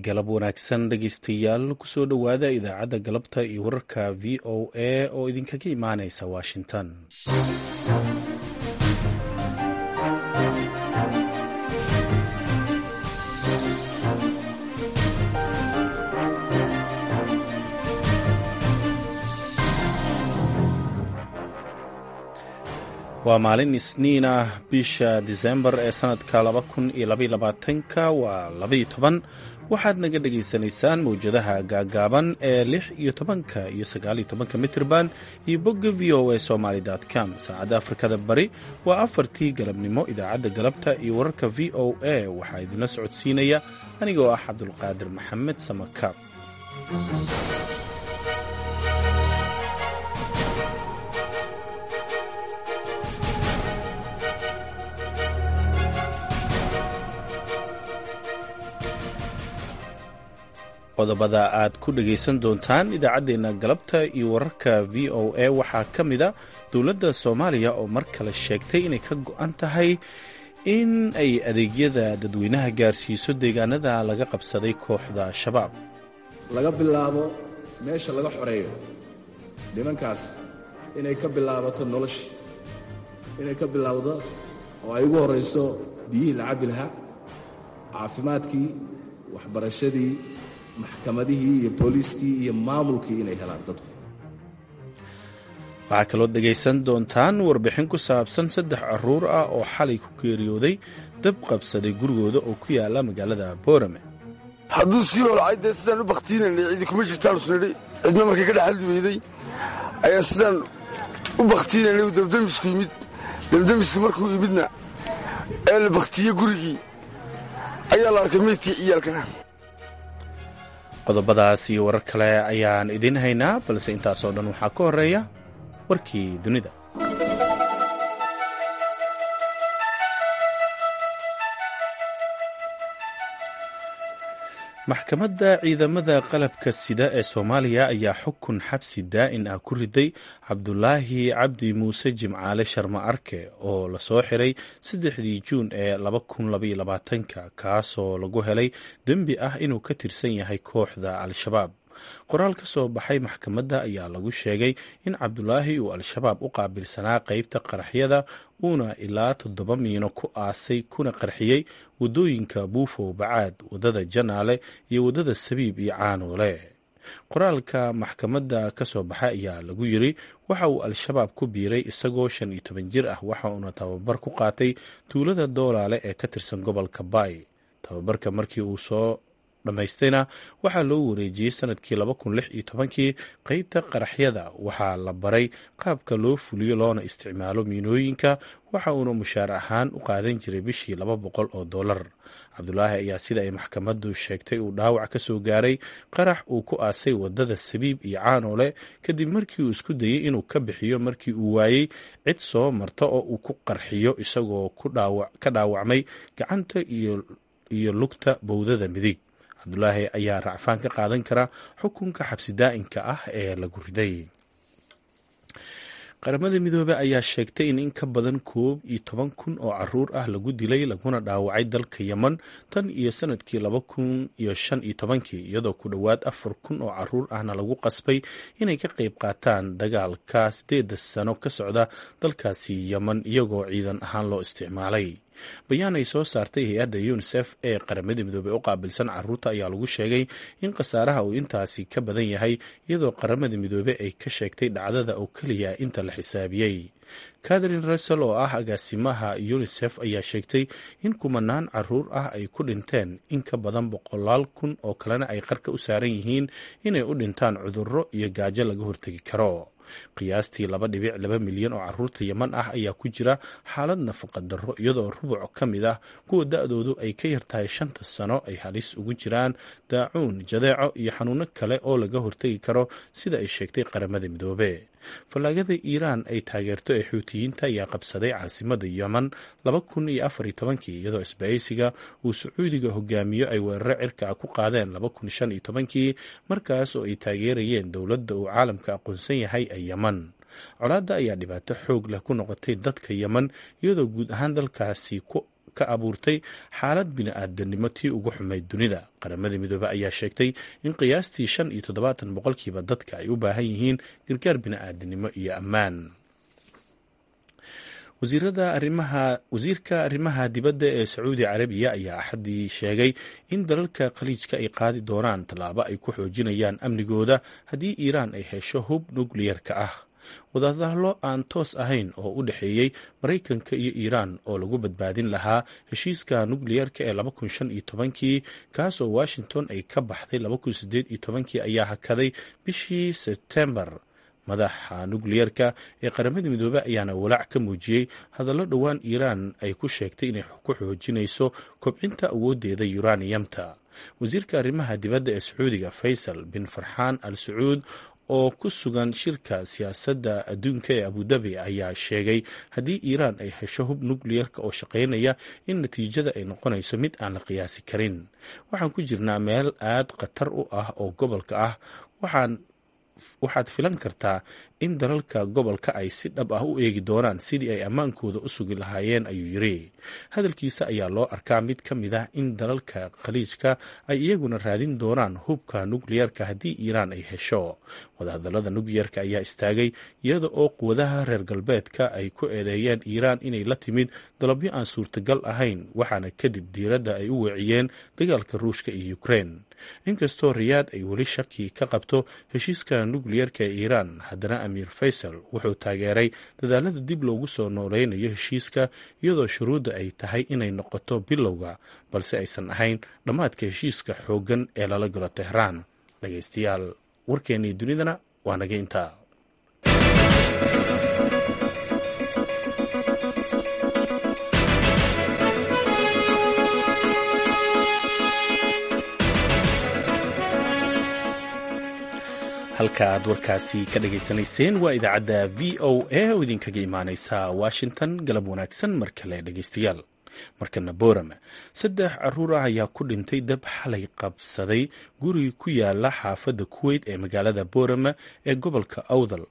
galab wanaagsan dhegeystayaal kusoo dhowaada idaacadda galabta iyo wararka v o a oo idinkaga imaaneysa washington waa maalin isniin ah bisha disembar ee sanadka laba kun iyo labaiyo labaatanka waa labaiyo toban waxaad naga dhagaysanaysaan mawjadaha gaagaaban ee lix iyo tobanka iyo sagaaliyo tobanka mitrban iyo bogga v o a somaly com saacadda afrikada bari waa afartii galabnimo idaacadda galabta iyo wararka v o a waxaa idinla socodsiinaya anigoo ah cabdulqaadir maxamed samakaab qodobada aad ku dhagaysan doontaan idaacaddeenna galabta iyo wararka v o a waxaa ka mida dowladda soomaaliya oo mar kale sheegtay inay ka go-an tahay in ay adeegyada dadweynaha gaarsiiso deegaanada laga qabsaday kooxda shabaab laga bilaabo meesha laga xoreeyo nimankaas inay ka bilaabato noloshii inay ka bilaabdo oo ay ugu horrayso biyihii la cabbi lahaa caafimaadkii waxbarashadii maxkamadihii iyo booliiskii iyo maamulkii inay helaan dadku waxaa kaloo dhegaysan doontaan warbixin ku saabsan saddex caruur ah oo xalay ku geeriyooday dab qabsaday gurigooda oo ku yaala magaalada boorame hadduu sii holcay dee sidaan u bakhtiinaynay cidi kuma jirtaan usnidhi cidna markay ka dhexaldi weyday ayaa sidaan u bakhtiinaynay uu dabdamisku yimid dabdamiski markuu yimidna ee la bakhtiye gurigii ayaa la arkay meydkii ciyaalkana qodobadaas iyo warar kale ayaan idiin haynaa balse intaasoo dhan waxaa ka horeeya warkii dunida maxkamadda ciidamada qalabka sida ee soomaaliya ayaa xukun xabsi daa'in ah ku riday cabdulaahi cabdi muuse jimcaale sharma arke oo lasoo xiray saddexdii juun ee ka kaasoo lagu helay dembi ah inuu ka tirsan yahay kooxda al-shabaab qoraal ka soo baxay maxkamadda ayaa lagu sheegay in cabdulaahi uu al-shabaab u qaabilsanaa qeybta qaraxyada uuna ilaa toddoba miino ku aasay kuna qarxiyey waddooyinka buufow bacaad waddada janaale iyo waddada sabiib iyo caanoole qoraalka maxkamadda ka soo baxay ayaa lagu yiri waxa uu al-shabaab ku biiray isagoo shan iyo toban jir ah waxa uuna tababar ku qaatay tuulada doolaale ee ka tirsan gobolka baay tababarka markii uu soo dhammaystayna waxaa loo wareejiyey sanadkii kii qeybta qaraxyada waxaa la baray qaabka loo fuliyo loona isticmaalo miinooyinka waxa uuna mushaar ahaan u qaadan jiray bishii laba boqol oo dollar cabdulaahi ayaa sida ay maxkamaddu sheegtay uu dhaawac ka soo gaaray qarax uu ku aasay wadada sabiib iyo caanoole kadib markii uu isku dayey inuu ka bixiyo markii uu waayey cid soo marta oo uu ku qarxiyo isagoo ka dhaawacmay gacanta iyo lugta bowdada midig cabdulaahi ayaa racfaan ka qaadan kara xukunka xabsi daa'inka ah ee lagu riday qaramada midoobey ayaa sheegtay in in ka badan koob iyo toban kun oo caruur ah lagu dilay laguna dhaawacay dalka yeman tan iyo sanadkii laba kun iyo shan iyo tobankii iyadoo ku dhowaad afar kun oo caruur ahna lagu qasbay inay ka qayb qaataan dagaalka sideeda sano ka socda dalkaasi yeman iyagoo ciidan ahaan loo isticmaalay bayaan ay soo saartay hay-adda unisef ee qaramada midoobey u qaabilsan caruurta ayaa lagu sheegay in khasaaraha uu intaasi ka badan yahay iyadoo qaramada midoobe ay ka sheegtay dhacdada oo keliya inta la xisaabiyey catherine russell oo ah agaasimaha unisef ayaa sheegtay in kumanaan caruur ah ay ku dhinteen in ka badan boqolaal kun oo kalena ay qarka u saaran yihiin inay u dhintaan cudurro iyo gaajo laga hortegi karo qiyaastii laba dhibic laba milyan oo caruurta yeman ah ayaa ku jira xaalad nafaqa darro iyadoo rubuc ka mid ah kuwa da-doodu ay ka yartahay shanta sano ay halis ugu jiraan daacuun jadeeco iyo xanuuno kale oo laga hortegi karo sida ay sheegtay qaramada midoobe fallaagada iiraan ay taageerto ee xuutiyiinta ayaa qabsaday caasimada yeman laba kun iyo afar iyo tobankii iyadoo isbahaysiga uu sacuudiga hogaamiyo ay weeraro cirka ku qaadeen laba kun shan iyo tobankii markaas oo ay taageerayeen dowladda uu caalamka aqoonsan yahay ee yeman colaadda ayaa dhibaato xoog leh ku noqotay dadka yeman iyadoo guud ahaan dalkaasi ka abuurtay xaalad bini-aadanimo tii ugu xumayd dunida qaramada midoobe ayaa sheegtay in qiyaastii shan iyo toddobaatan boqolkiiba dadka ay u baahan yihiin gargaar bini-aadanimo iyo ammaan wasiirka arrimaha dibadda ee sacuudi carabiya ayaa axaddii sheegay in dalalka khaliijka ay qaadi doonaan tallaabo ay ku xoojinayaan amnigooda haddii iiraan ay hesho hub nukliyarka ah wadahadallo aan toos ahayn oo u dhexeeyey maraykanka iyo iiraan oo lagu badbaadin lahaa heshiiska nukliyarka ee laba kun shan iyo tobankii kaasoo washington ay ka baxday laba kun sideed iyo tobankii ayaa hakaday bishii sebtembar madaxa nukliyarka ee qaramada midoobey ayaana walaac ka muujiyey hadallo dhowaan iiraan ay ku sheegtay inay ku xoojinayso kobcinta awooddeeda yuraniyamta wasiirka arrimaha dibadda ee sacuudiga faysal bin farxaan al sacuud oo ku sugan shirka siyaasadda adduunka ee abudabi ayaa sheegay haddii iiraan ay hesho hub nukliyarka oo shaqaynaya in natiijada ay noqonayso mid aan la qiyaasi karin waxaan ku jirnaa meel aad khatar u ah oo gobolka ah waxaan waxaad filan kartaa in dalalka gobolka ay si dhab ah u eegi doonaan sidii ay ammaankooda u sugi lahaayeen ayuu yiri hadalkiisa ayaa loo arkaa mid ka mid ah in dalalka khaliijka ay iyaguna raadin doonaan hubka nukliyarka haddii iiraan ay hesho wadahadallada nukliyarka ayaa istaagay iyada oo quwadaha reer galbeedka ay ku eedeeyeen iiraan inay la timid dalabyo aan suurtagal ahayn waxaana kadib diiradda ay u weeciyeen dagaalka ruushka iyo ukrein inkastoo riyaad ay weli shaki ka qabto heshiiska nukliyarka ee iiraan haddana amiir faysal wuxuu taageeray dadaalada dib loogu soo nooleynayo heshiiska iyadoo shuruudda ay tahay inay noqoto bilowga balse aysan ahayn dhammaadka heshiiska xooggan ee lala galo tehraan dhagaystayaal warkeennii dunidana waa naga intaa halka aad warkaasi ka dhageysanayseen waa idaacadda v o a oo idinkaga imaaneysa washington galab wanaagsan mar kale dhegeystayaal markana boorama saddex caruur ah ayaa ku dhintay dab xalay qabsaday guri ku yaala xaafadda kuweyt ee magaalada boorama ee gobolka awdal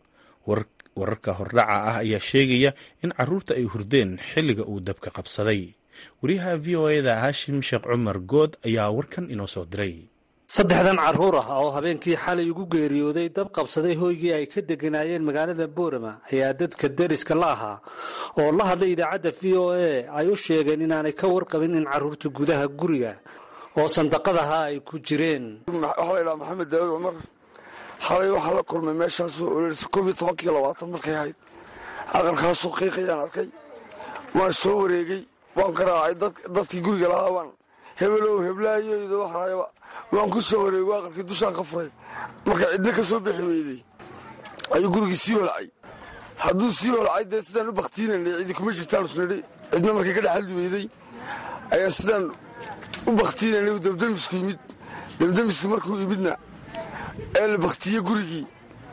wararka hordhaca ah ayaa sheegaya in caruurta ay hurdeen xilliga uu dabka qabsaday wariyaha v o eda haashim sheekh cumar good ayaa warkan inoo soo diray saddexdan carruur ah oo habeenkii xalay ugu geeriyooday dab qabsaday hoygii ay ka deganaayeen magaalada boorama ayaa dadka deriska la ahaa oo la hadlay idaacadda v o a ay u sheegeen inaanay ka warqabin in carruurta gudaha guriga oo sandaqadaha ay ku jireen waxaa la ydhaha maxamed daawud cumar xalay waxaa la kulmay meeshaasoo ololisa koob iyo tobankiiyo labaatan markay ahayd aqalkaasoo qiiqayaan arkay waan soo wareegay waan ka raacay dadkii guriga lahaa baan hebelow heblaayoyda waxaayaba waan ku soo wareego aqalkii dushaan ka furay marka cidna ka soo bixi weyday ayuu gurigii sii holcay hadduu sii holcay dee sidaan u bakhtiinanay cidi kuma jirtaan isnidhi cidna markay ka dhexaldi weyday ayaa sidaan u bakhtiinanay uu dabdamisku yimid dabdamiski markuu yimidna ee la bakhtiiye gurigii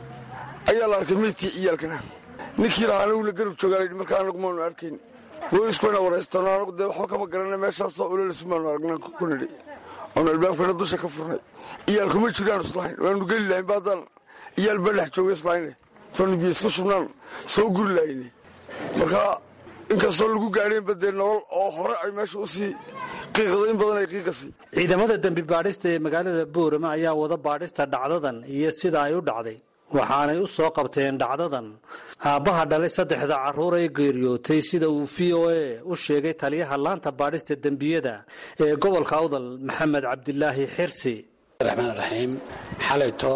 ayaa la arkay meydkii ciyaalkana ninkii lahaa anaguna garab joogaa markaa anagu maanu arkayn booliskuwana waraystano anagu dee waxba kama garana meeshaasoo ololasumaanu aragnaan ku nidhi oonu albaabkana dusha ka furnay iyaalkuma jiraan islahayn waanu geli lahayn baadaan iyaal baa dhex jooga islahayne soonu biyo isku shubnaan soo guri lahayne markaa inkastoo lagu gaadheenba dee nolol oo hore ay meesha usii qiiqdo in badan ay qiiqasay ciidamada dembi baadhista ee magaalada boorama ayaa wada baadhista dhacdadan iyo sida ay u dhacday waxaanay u soo qabteen dhacdadan aabbaha dhalay saddexda carruur ee geeriyootay sida uu v o a u sheegay taliyaha laanta baadhista dembiyada ee gobolka awdal maxamed cabdilaahi xirsi raxmaan raxiim xalayto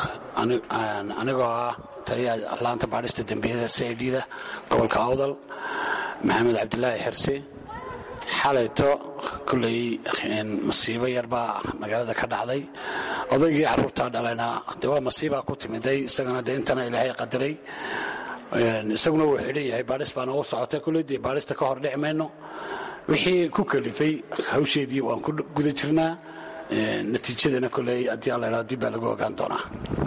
anigoo ah taliyaha laanta baadhista dembiyada c i d da gobolka awdal maxamed cabdilaahi xirsi xalayto kulley masiibo yarbaa magaalada ka dhacday odaygii carruurtaa dhalayna de waa masiibaa ku timiday isagana de intana ilaahay qadaray isaguna wuu xidhan yahay baadhis baa noogu socotay kulley dee baadhista ka hor dhici mayno wixii ku kalifay hawsheedii waan ku guda jirnaa natiijadana kolley haddii alla idhahdo dib baa lagu ogaan doonaa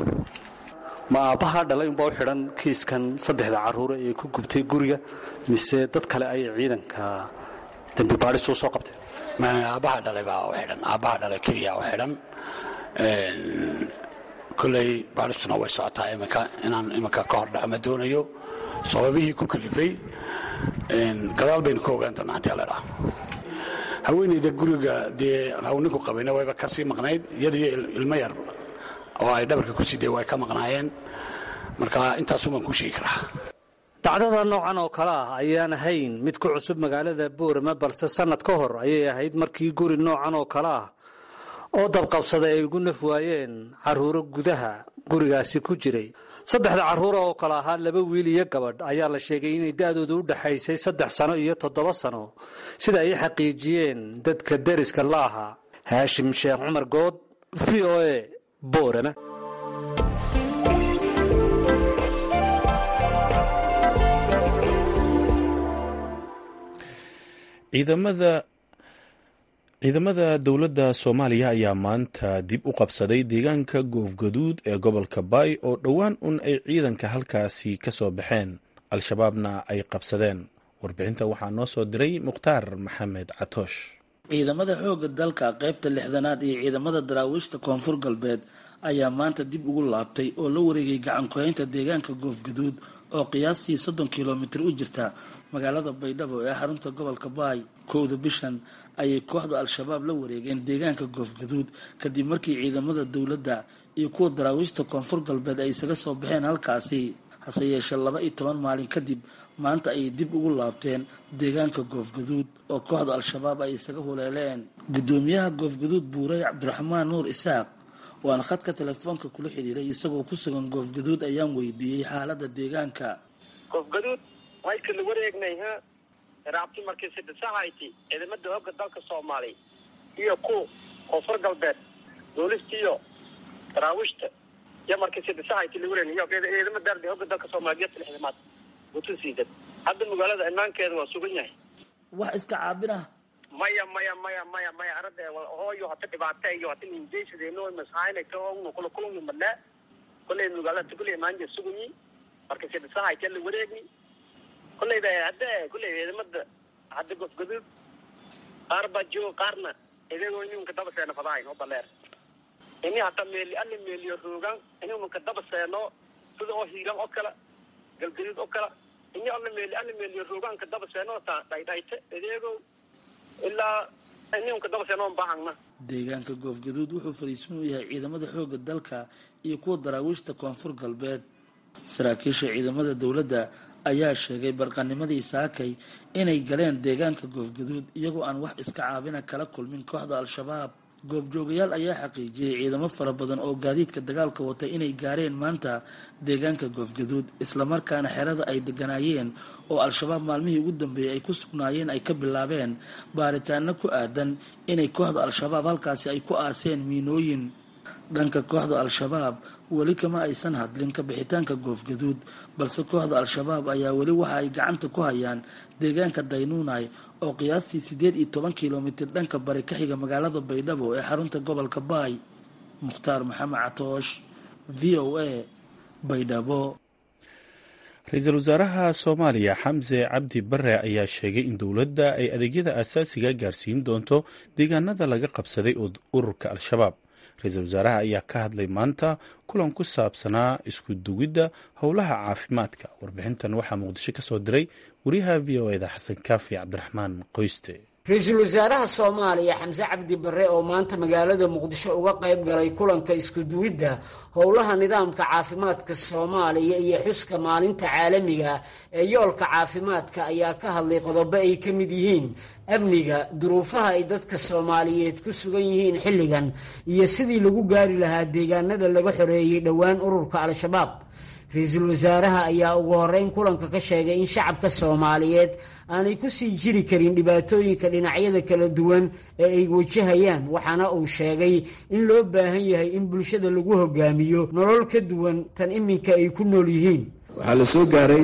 ma aabbaha dhalay unbaa u xidhan kiiskan saddexda carruure ee ku gubtay guriga mise dad kale ayay ciidanka dembi baadhistu u soo qabteen aabbaha dhalay baa u xidhan aabbaha dhalay keliya u xidhan kolley baadhistuna way socotaa iminka inaan iminka ka hor dhaco ma doonayo sababihii ku kalifay gadaal baynu ka ogaan doonaa haddii alla idhaha haweenayda guriga dee hawninku qabayna wayba ka sii maqnayd iyadiyo ilmo yar oo ay dhabarka ku siday way ka maqnaayeen marka intaasumaan kuu sheegi karaa dhacdada noocan oo kale ah ayaan ahayn mid ku cusub magaalada boorama balse sannad ka hor ayay ahayd markii guri noocan oo kale ah oo dabqabsaday ay ugu naf waayeen carruuro gudaha gurigaasi ku jiray saddexda carruura oo kale ahaa laba wiil iyo gabadh ayaa la sheegay inay da'doodu u dhexaysay saddex sano iyo toddoba sano sida ay xaqiijiyeen dadka deriska la ahaa haashim sheekh cumar good v o e boorama ciidamada ciidamada dowladda soomaaliya ayaa maanta dib u qabsaday deegaanka goofgaduud ee gobolka baay oo dhowaan un ay ciidanka halkaasi ka soo baxeen al-shabaabna ay qabsadeen warbixinta waxaa noo soo diray mukhtaar maxamed catoosh ciidamada xoogga dalka qaybta lixdanaad iyo ciidamada daraawiishta koonfur galbeed ayaa maanta dib ugu laabtay oo la wareegay gacankuhaynta deegaanka goofgaduud oo qiyaastii soddon kilomitir u jirta magaalada baydhabo ee xarunta gobolka baay kowda bishan ayay kooxda al-shabaab la wareegeen deegaanka goofgaduud kadib markii ciidamada dowladda iyo kuwa daraawiishta koonfur galbeed ay isaga soo baxeen halkaasi hase yeeshee laba iyo toban maalin kadib maanta ayay dib ugu laabteen deegaanka goofgaduud oo kooxda al-shabaab ay isaga huleeleen guddoomiyaha goofgaduud buurey cabdiraxmaan nuur isaaq waana khadka telefoonka kula xidhiiray isagoo ku sugan goofgaduud ayaan weydiiyey xaalada deegaanka goofgaduud waydka la wareegnay ha raabti markii sidisahayti ciidamada hooga dalka soomaaliya iyo ku koonfur galbeed boolista iyo daraawiishta iyo markii sidisahayti la wareegnay iyo ciidamada dardi hooga dalka soomaaliya iyo lixdamaad gutusiidan hadda magaalada imaankeeda waa sugan yahay wax iska caabin ah maya maya maya maya maya arada hooyo hata dhibaata iyo hata ninjaysadeno masahaynay ka ogno kula kulmi madnaa kollay magaalada kullay maanja suganyi marka sidisahayti la wareegni kolleyba hadda kolley ciidamada hadda gofgaduud qaar baa jooga qaarna idagoo ininka daba seeno fadahayn oo baleer ini hata meeli alla meeliyo roogaan ininka daba seeno sida oo hiiran oo kale galgaduud oo kale ini alla meeli alla meeliyo roogaanka daba seeno ta dhaydhayte idago ilaa ininka daba seeno on baahangna deegaanka goofgaduud wuxuu fariisan u yahay ciidamada xooga dalka iyo kuwa daraawiishta koonfur galbeed saraakiisha ciidamada dowladda ayaa sheegay barqanimadii saakay inay galeen deegaanka goofgaduud iyagoo aan wax iska caabina kala kulmin kooxda al-shabaab goobjoogayaal ayaa xaqiijiyey ciidamo fara badan oo gaadiidka dagaalka wata inay gaareen maanta deegaanka goofgaduud islamarkaana xerada ay deganaayeen oo al-shabaab maalmihii ugu dambeeyey ay ku sugnaayeen ay ka bilaabeen baaritaano ku aadan inay kooxda al-shabaab halkaasi ay ku aaseen miinooyin dhanka kooxda al-shabaab weli kama aysan hadlin ka bixitaanka goofgaduud balse kooxda al-shabaab ayaa weli waxa ay gacanta ku hayaan deegaanka daynuunay oo qiyaastii siddeed iyo toban kilomitir dhanka bari ka xiga magaalada baydhabo ee xarunta gobolka baay mukhtaar maxamed catoosh v o a baydhabo ra-iisul wasaaraha soomaaliya xamse cabdi bare ayaa sheegay in dowladda ay adeegyada aasaasiga gaarsiin doonto deegaanada laga qabsaday ururka al-shabaab ra-iisul wasaaraha ayaa ka hadlay maanta kulan ku saabsanaa isku dugidda howlaha caafimaadka warbixintan waxaa muqdisho ka soo diray wariyaha v o eda xasan kaafi cabdiraxmaan qoyste ra-iisul wasaaraha soomaaliya xamse cabdi bare oo maanta magaalada muqdisho uga qayb galay kulanka isku duwidda howlaha nidaamka caafimaadka soomaaliya iyo xuska maalinta caalamiga ee yoolka caafimaadka ayaa ka hadlay qodobo ay ka mid yihiin amniga duruufaha ay dadka soomaaliyeed ku sugan yihiin xilligan iyo sidii lagu gaari lahaa deegaanada laga xoreeyey dhowaan ururka al-shabaab ra-iisul wasaaraha ayaa ugu horeyn kulanka ka sheegay in shacabka soomaaliyeed aanay ku sii jiri karin dhibaatooyinka dhinacyada kala duwan ee ay wajahayaan waxaana uu sheegay in loo baahan yahay in bulshada lagu hogaamiyo nolol ka duwan tan iminka ay ku nool yihiin waxaa la soo gaaray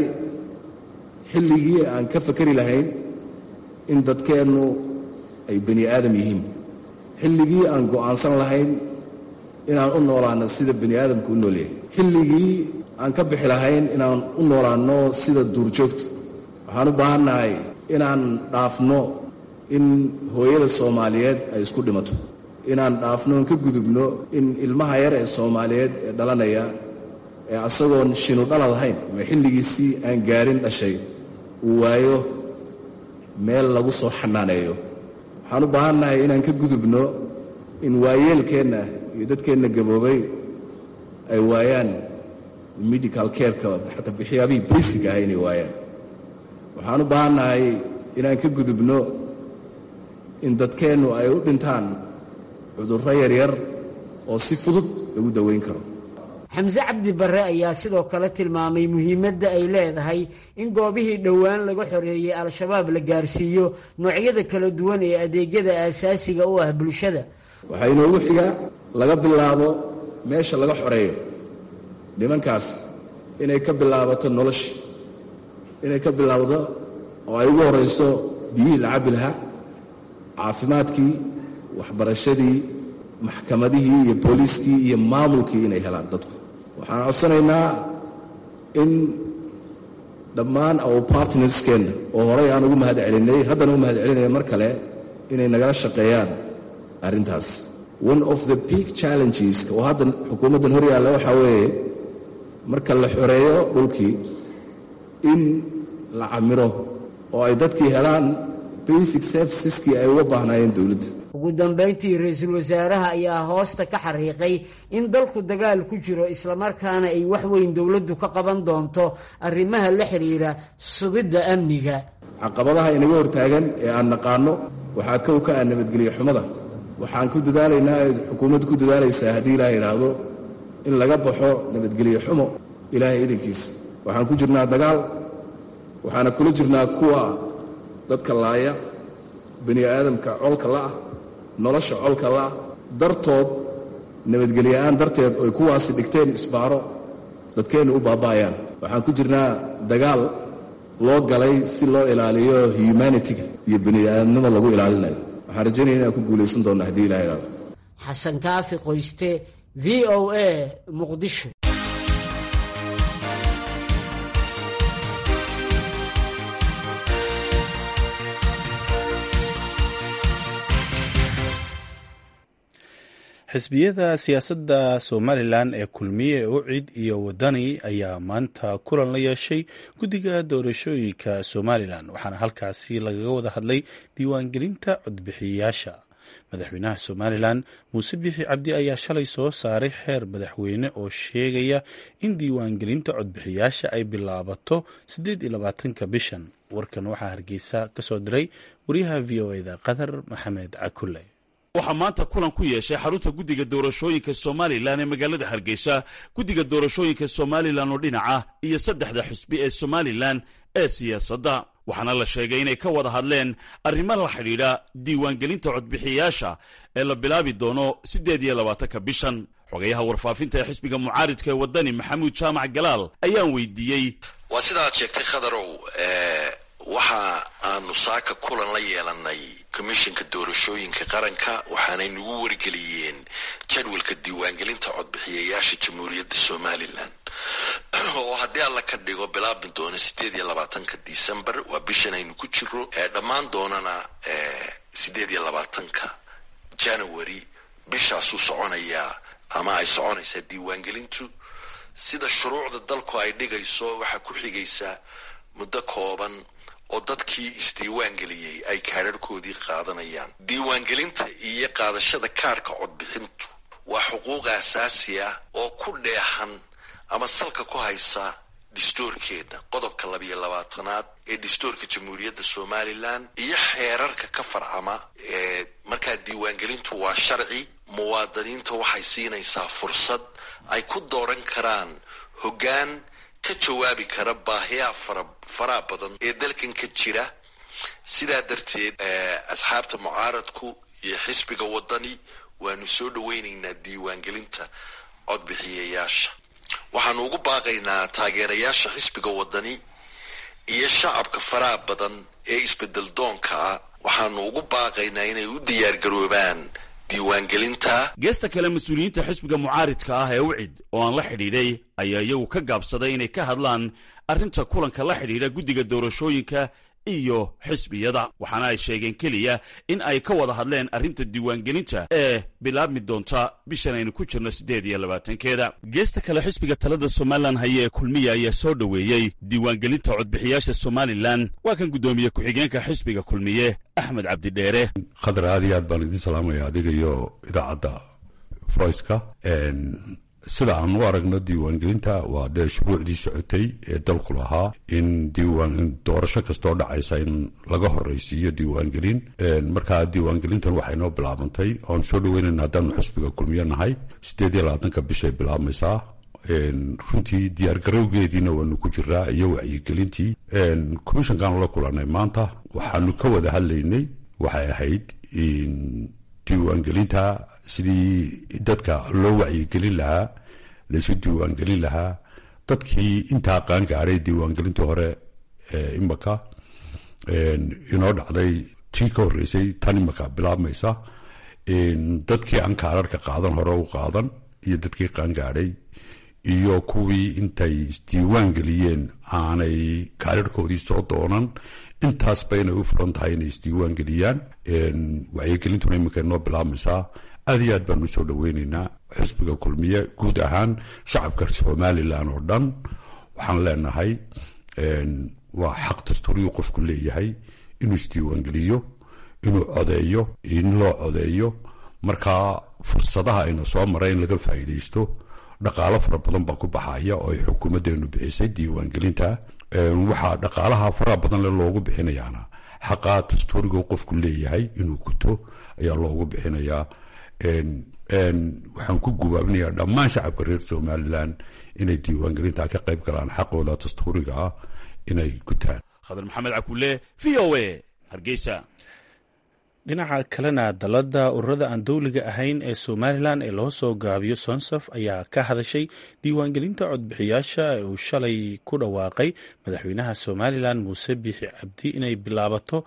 xilligii aan ka fakari lahayn in dadkeennu ay bani aadam yihiin xilligii aan go'aansan lahayn inaan u noolaano sida bani aadamku u noolyahay xilligii aan ka bixi lahayn inaan u noolaanno sida duurjoogta waxaan u baahannahay inaan dhaafno in hooyada soomaaliyeed ay isku dhimato inaan dhaafno on ka gudubno in ilmaha yar ee soomaaliyeed ee dhalanaya ee asagoon shinu dhalad ahayn ama xilligiisii aan gaarin dhashay uu waayo meel lagu soo xanaaneeyo waxaan u baahannahay inaan ka gudubno in waayeelkeenna iyo dadkeenna gaboobay ay waayaan medical careka xataa waxyaabihii basic ah inay waayaan waxaan u baahannahay inaan ka gudubno in dadkeennu ay u dhintaan cudurro yaryar oo si fudud lagu daweyn karo xamse cabdi barre ayaa sidoo kale tilmaamay muhiimadda ay leedahay in goobihii dhowaan laga xoreeyey al-shabaab la gaarsiiyo noocyada kala duwan ee adeegyada aasaasiga u ah bulshada waxaa inoogu xiga laga bilaabo meesha laga xoreeyo nimankaas inay ka bilaabato nolosha inay ka bilaabdo oo ay ugu horrayso biyihii la cabbi lahaa caafimaadkii waxbarashadii maxkamadihii iyo booliiskii iyo maamulkii inay helaan dadku waxaan codsanaynaa in dhammaan our partnerskeenna oo horay aan ugu mahad celinay haddana u mahad celinaya mar kale inay nagala shaqeeyaan arrintaas one of the big challenges oo hadda xukuumaddan hor yaalla waxaa weeye marka la xoreeyo dhulkii in la camiro oo ay dadkii helaan basic serviceskii ay uga baahnaayeen dowladda ugu dambayntii ra-iisul wasaaraha ayaa hoosta ka xariiqay in dalku dagaal ku jiro islamarkaana ay wax weyn dowladdu ka qaban doonto arrimaha la xidhiira sugidda amniga caqabadaha inaga hortaagan ee aan naqaano waxaa kow ka ah nabadgelyo xumada waxaan ku dadaalaynaa ee xukuumaddu ku dadaalaysaa haddii ilaah yidhaahdo in laga baxo nabadgelyo xumo ilaahay idankiis waxaan ku jirnaa dagaal waxaana kula jirnaa kuwa dadka laaya bani aadamka colka la'ah nolosha colka la'ah dartood nabadgelyoa'aan darteed oy kuwaasi dhigteen isbaaro dadkeennu u baaba'ayaan waxaan ku jirnaa dagaal loo galay si loo ilaaliyo humanitiga iyo bani aadamnimo lagu ilaalinayo waxaan rajaynaya inaan ku guulaysan doonna haddii ilah idhahdo xasan kaafi qoyste v o a muqdisho xisbiyada siyaasadda somalilan ee kulmiye ucid iyo wadani ayaa maanta kulan la yeeshay guddiga doorashooyinka somalilan waxaana halkaasi lagaga wada hadlay diiwaangelinta codbixiyayaasha madaxweynaha somalilan muuse bixi cabdi ayaa shalay soo saaray xeer madaxweyne oo sheegaya in diiwaangelinta codbixiyaasha ay bilaabato siddeed iyo labaatanka bishan warkan waxaa hargeysa ka soo diray wariyaha v o eda qadar maxamed cakule waxaa maanta kulan ku yeeshay xarunta guddiga doorashooyinka somalilan ee magaalada hargeysa guddiga doorashooyinka somalilan oo dhinaca iyo saddexda xusbi ee somalilan ee siyaasadda waxaana la sheegay inay ka wada hadleen arrimo la xidhiidha diiwaangelinta codbixiyayaasha ee la bilaabi doono siddeed iyo labaatanka bishan xogayaha warfaafinta ee xisbiga mucaaridka ee waddani maxamuud jaamac galaal ayaan weydiiyey waa sidaad sheegtay khadarow waxa aanu saaka kulan la yeelanay komishinka doorashooyinka qaranka waxaanay nagu wargeliyeen jadwalka diiwaangelinta codbixiyayaasha jamhuuriyadda somalilan oo haddii alla ka dhigo bilaabmi doono sideed iyo labaatanka december waa bishan aynu ku jiro dhammaan doonana sideed iyo labaatanka january bishaasuu soconayaa ama ay soconaysaa diiwaangelintu sida shuruucda dalku ay dhigayso waxaa ku xigaysa muddo kooban oo dadkii isdiiwaangeliyey ay kaadharhkoodii qaadanayaan diiwaangelinta iyo qaadashada kaarhka codbixintu waa xuquuq asaasi ah oo ku dheehan ama salka ku haysa dhistoorkeedna qodobka labiyo labaatanaad ee dhistoorka jamhuuriyadda somalilan iyo xeerarka ka farcama ee markaa diiwaangelintu waa sharci muwaadiniinta waxay siinaysaa fursad ay ku dooran karaan hoggaan ka jawaabi kara baahiyaha fara faraha badan ee dalkan ka jira sidaa darteed asxaabta mucaaradku iyo xisbiga waddani waanu soo dhaweynaynaa diiwaangelinta codbixiyayaasha waxaanu ugu baaqaynaa taageerayaasha xisbiga waddani iyo shacabka faraha badan ee isbedel doonka ah waxaanu ugu baaqaynaa inay u diyaargaroobaan diiwaangelinta geesta kale mas-uuliyiinta xisbiga mucaaridka ah ee ucid oo aan la xidhiidhay ayaa iyagu ka gaabsaday inay ka hadlaan arrinta kulanka la xidhiidha guddiga doorashooyinka iyo xisbiyada waxaana ay sheegeen keliya in ay ka wada hadleen arrinta diiwaangelinta ee bilaabmi doonta bishan aynu ku jirno siddeed iyo labaatankeeda geesta kale xisbiga talada somalilan haye ee kulmiya ayaa soo dhoweeyey diiwaangelinta codbixiyaasha somalilan waa kan guddoomiye ku-xigeenka xisbiga kulmiye axmed cabdidheere khadar aad iyo aad baan idiin salaamaya adiga iyo idaacadda voiceka sida aan u aragno diiwaangelinta waa dee shuruucdii socotay ee dalku lahaa in diiwaan doorasho kastoo dhacaysa in laga horeysiiyo diiwaangelin markaa diiwaangelintan waxay noo bilaabantay oan soo dhaweynayna haddaanu xusbiga kulmiyo nahay siddeed iyo labaatanka bishay bilaabmaysaa runtii diyaargarowgeediina waanu ku jiraa iyo wacyigelintii commishankaanu la kulanay maanta waxaanu ka wada hadlaynay waxay ahayd diiwaangelinta sidii dadka loo wacyigelin lahaa laysu diiwaangelin lahaa dadkii intaa qaangaaray diiwaangelintii hore imaka inoo dhacday tii ka horreysay tan imaka bilaabmaysa dadkii aan kaararka qaadan hore u qaadan iyo dadkii qaangaadhay iyo kuwii intay isdiiwaan geliyeen aanay kaararkoodii soo doonan intaasba inay u furan tahay inay isdiiwaan geliyaan wacyigelintuna iminka inoo bilaabmaysaa aad iyo aad baan u soo dhaweyneynaa xisbiga kulmiye guud ahaan shacabka somalilan oo dhan waxaan leenahay waa xaq dastuuriyuu qofku leeyahay inuu isdiiwaangeliyo inuu codeeyo in loo codeeyo markaa fursadaha ayna soo mara in laga faa'iidaysto dhaqaalo fara badan baa ku baxaya oo ay xukuumaddeenu bixisay diiwaangelinta waxaa dhaqaalaha faraha badan le loogu bixinayaana xaqaa dastuuriga qofku leeyahay inuu guto ayaa loogu bixinayaa waxaan ku gubaabinayaa dhammaan shacabka reer somalilan inay diiwaangelinta ka qayb galaan xaqooda dastuuriga ah inay gutaan khadar maxamed cakulle v o a hargeysa dhinaca kalena dalada ururada aan dowliga ahayn ee somalilan ee loo soo gaabiyo sonsaf ayaa ka hadashay diiwaangelinta codbixiyaasha ee uu shalay ku dhawaaqay madaxweynaha somalilan muuse biixi cabdi inay bilaabato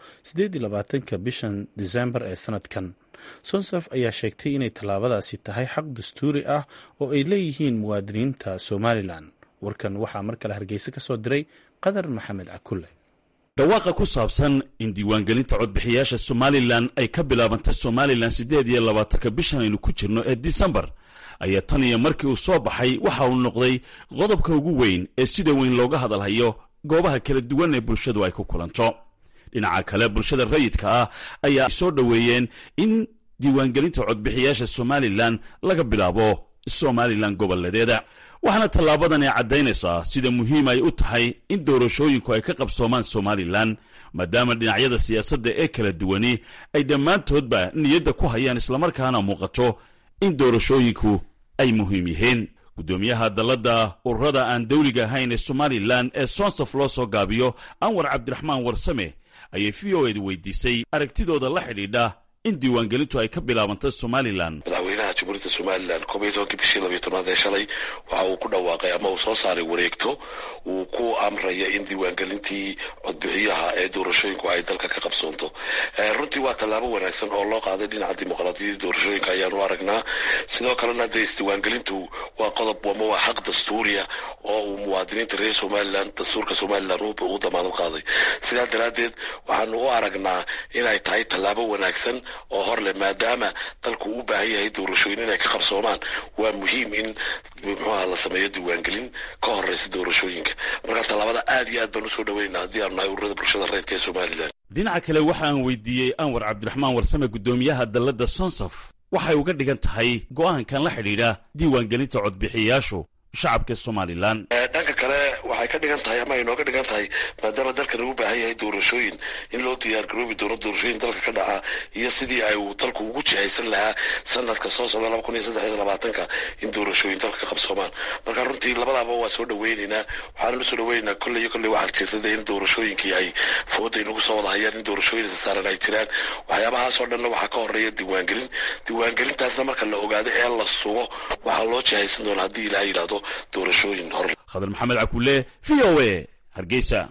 ka bishan disembar ee sanadkan sonsaf ayaa sheegtay inay tallaabadaasi tahay xaq dastuuri ah oo ay leeyihiin muwaadiniinta somalilan warkan waxaa mar kale hargeysa ka soo diray qadar maxamed cakulle dhawaaqa ku saabsan in diiwaangelinta codbixiyaasha somalilan ay ka bilaabantay somalilan siddeed iyo labaatanka bishan aynu ku jirno ee disembar ayaa tan iyo markii uu soo baxay waxa uu noqday qodobka ugu weyn ee sida weyn looga hadalhayo goobaha kala duwan ee bulshadu ay ku kulanto dhinaca kale bulshada rayidka ah ayaa soo dhoweeyeen in diiwaangelinta codbixiyaasha somalilan laga bilaabo somalilan goboleedeeda waxaana tallaabadan ay caddaynaysaa sida muhiim ay u tahay in doorashooyinku ay ka qabsoomaan somalilan maadaama dhinacyada siyaasadda ee kala duwani ay dhammaantoodba niyadda ku hayaan islamarkaana muuqato in doorashooyinku ay muhiim yihiin guddoomiyaha dalladda ururada aan dawliga ahayn ee somalilan ee sonsaf loo soo gaabiyo anwar cabdiraxmaan warsame ayay v o edu weydiisay aragtidooda la xidhiidha in diiwaangelintu ay ka bilaabantay somalilan madaxweynaha jamhuuriyadda somalilan koob iyo tobankii bishii labiyo tobnaad ee shalay waxa uu ku dhawaaqay ama uu soo saaray wareegto uu ku amraya in diiwaangelintii codbixiyaha ee doorashooyinku ay dalka ka qabsoonto runtii waa tallaabo wanaagsan oo loo qaaday dhinaca dimuqraadiyadda doorashooyinka ayaanu aragnaa sidoo kalena dee isdiiwaangelintu waa qodob ama waa xaq dastuuriya oo uu muwaadiniinta reer somalilan dastuurka somalilan uu damaanad qaaday sidaa daraaddeed waxaanu u aragnaa inay tahay tallaabo wanaagsan oo hor leh maadaama dalku u baahan yahay doorashooyin inay ka qabsoomaan waa muhiim in muxuuha la sameeyo diiwaangelin ka horeysa doorashooyinka marka tallaabada aad iyo aad baan usoo dhaweynaa haddii aanu nahay ururada bulshada reedka ee somalilan dhinaca kale waxa aan weydiiyey anwar cabdiraxmaan warsame guddoomiyaha dalladda sonsaf waxay uga dhigan tahay go'aankan la xidhiidha diiwaangelinta codbixiyayaashu shacabka somalilan dhanka kale waxay ka dhigan tahay ama ay nooga dhigan tahay maadaama dalkan uu baahan yahay doorashooyin in loo diyaar garoobi doono doorashooyin dalka ka dhaca iyo sidii ay uu dalku ugu jihaysan lahaa sanadka soo socda laba kun iyo saddex iyo labaatanka in doorashooyin dalka ka qabsoomaan marka runtii labadaaba waa soo dhaweyneynaa waxaananu soo dhaweyneynaa kolley iyo kolley waxaa jirta in doorashooyinkii ay fooda inagu soo wada hayaan in doorashooyin saaran ay jiraan waxyaabahaasoo dhanna waxaa ka horeeya diiwaangelin diiwaangelintaasna marka la ogaado ee la sugo waxaa loo jihaysan doona haddii ilaha yidhaahdo doorashooyin hor khadar maxamed cakulle v o a hargeysa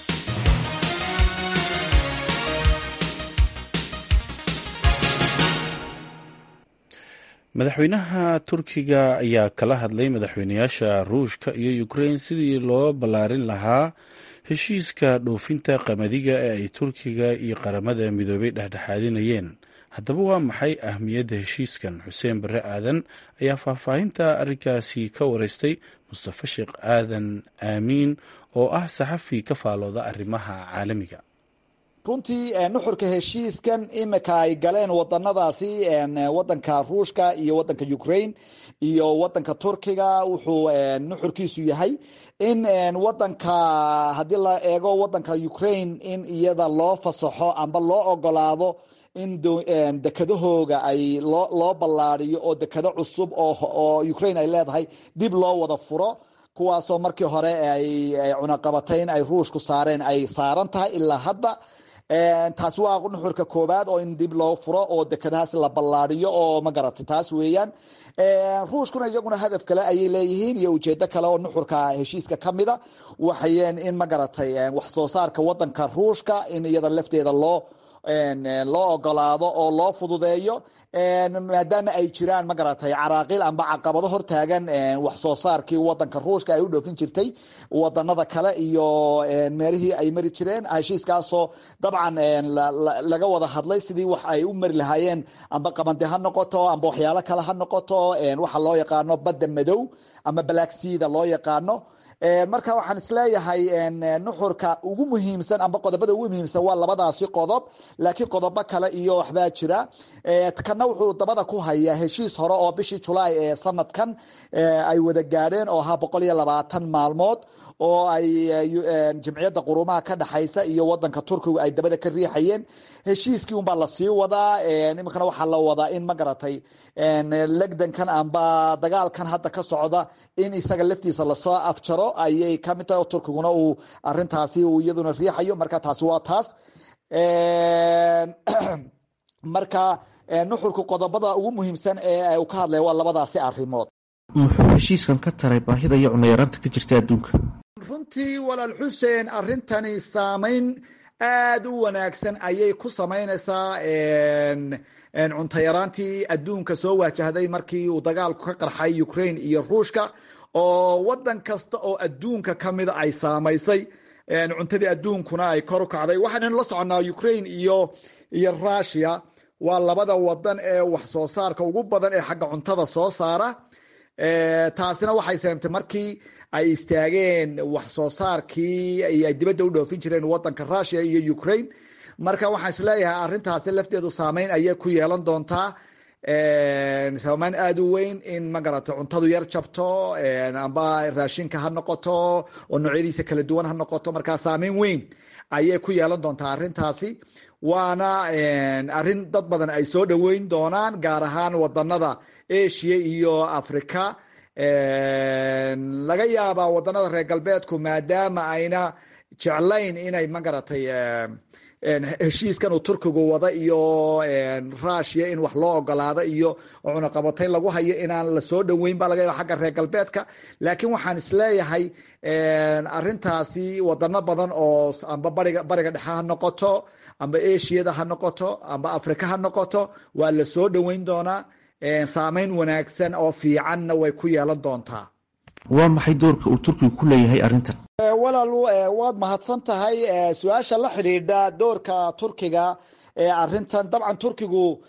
madaxweynaha turkiga ayaa kala hadlay madaxweynayaasha ruushka iyo ukrein sidii loo ballaarin lahaa heshiiska dhoofinta qamadiga ee ay turkiga iyo qaramada midoobay dhexdhexaadinayeen haddaba waa maxay ahmiyadda heshiiskan xuseen barre aadan ayaa faahfaahinta arrinkaasi ka wareystay mustafa sheekh aadan aamiin oo ah saxafi ka faalooda arrimaha caalamiga runtii nuxurka heshiiskan imika ay galeen wadanadaasi wadanka ruushka iyo wadanka ukraine iyo wadanka turkiga wuxuu nuxurkiisu yahay in wadanka haddii la eego wadanka ukraine in iyada loo fasaxo amba loo ogolaado in dekadahooga ay loo ballaadiyo oo dekado cusub oo ukraine ay leedahay dib loo wada furo kuwaasoo markii hore ay cunaqabatayn ay ruushku saareen ay saaran tahay ilaa hadda taasi waa nuxurka koobaad oo in dib loo furo oo dekadahaas la ballaadiyo oo ma garatay taas weeyaan ruushkuna iyaguna hadaf kale ayay leeyihiin iyo ujeedo kale oo nuxurka heshiiska ka mida waxayeen in ma garatay wax soo saarka wadanka ruushka in iyada lafteeda loo loo ogolaado oo loo fududeeyo maadaama ay jiraan ma garatay caraaqiil amba caqabado hortaagan wax soo saarkii wadanka ruushka ay u dhoofin jirtay wadanada kale iyo meelihii ay mari jireen heshiiskaasoo dabcan laga wada hadlay sidii wax ay u mari lahaayeen amba qabande ha noqoto amba waxyaalo kale ha noqoto waxa loo yaqaano badda madow ama balaagsida loo yaqaano marka waxaan isleeyahay nuxurka ugu muhiimsan amba qodobada ugu muhiimsan waa labadaasi qodob laakiin qodobo kale iyo waxbaa jira kana wuxuu dabada ku hayaa heshiis hore oo bishii julaay ee sanadkan ay wada gaadheen oo ahaa boqol iyo labaatan maalmood oo ay jimciyadda qurumaha ka dhexaysa iyo wadanka turkiga ay dabada ka riixayeen heshiiskii unbaa lasii wadaa iminkana waxaa la wadaa in ma garatay legdankan amba dagaalkan hadda ka socda in isaga laftiisa lasoo afjaro ayay kamid tahay oo turkiguna uu arintaasi uu iyaduna riixayo marka taasi waa taas marka nuxurka qodobada ugu muhiimsan ee uu ka hadlaya waa labadaasi arimood muxuu heshiiskan ka taray baahida iyo cunayaraanta ka jirta adduunka runtii walaal xuseen arintani saameyn aada u wanaagsan ayay ku samaynaysaa cuntayaraantii adduunka soo waajahday markii uu dagaalku ka qarxay ukraine iyo ruushka oo wadan kasta oo adduunka kamida ay saamaysay cuntadii adduunkuna ay kor u kacday waxaannu la soconnaa ukraine iyo iyo russia waa labada wadan ee wax soo saarka ugu badan ee xagga cuntada soo saara taasina waxay seemtay markii ay istaageen wax soo saarkii ay dibadda u dhoofin jireen wadanka russia iyo ukraine marka waxaan isleeyahay arintaasi lafteedu saameyn ayay ku yeelan doontaa saameyn aada u weyn in magarata cuntadu yar jabto amba raashinka ha noqoto oo noocyadiisa kala duwan ha noqoto markaa saameyn weyn ayay ku yeelan doontaa arintaasi waana arin dad badan ay soo dhoweyn doonaan gaar ahaan wadanada asia iyo africa laga yaabaa wadanada reer galbeedku maadaama ayna jeclayn inay magaratay heshiiskan uu turkigu wada iyo russia in wax loo ogolaado iyo cunaqabatayn lagu hayo inaan lasoo dhoweyn ba laga yaaba xagga reer galbeedka laakiin waxaan isleeyahay arintaasi wadano badan oo amba bariga bariga dhexe ha noqoto amba asiada ha noqoto amba africa ha noqoto waa lasoo dhoweyn doonaa saameyn wanaagsan oo fiicanna way ku yeelan doontaa waa maxay doorka uu turkigu ku leeyahay arrintan walaal waad mahadsan tahay su-aasha la xidhiidha doorka turkiga ee arintan dabcan turkigu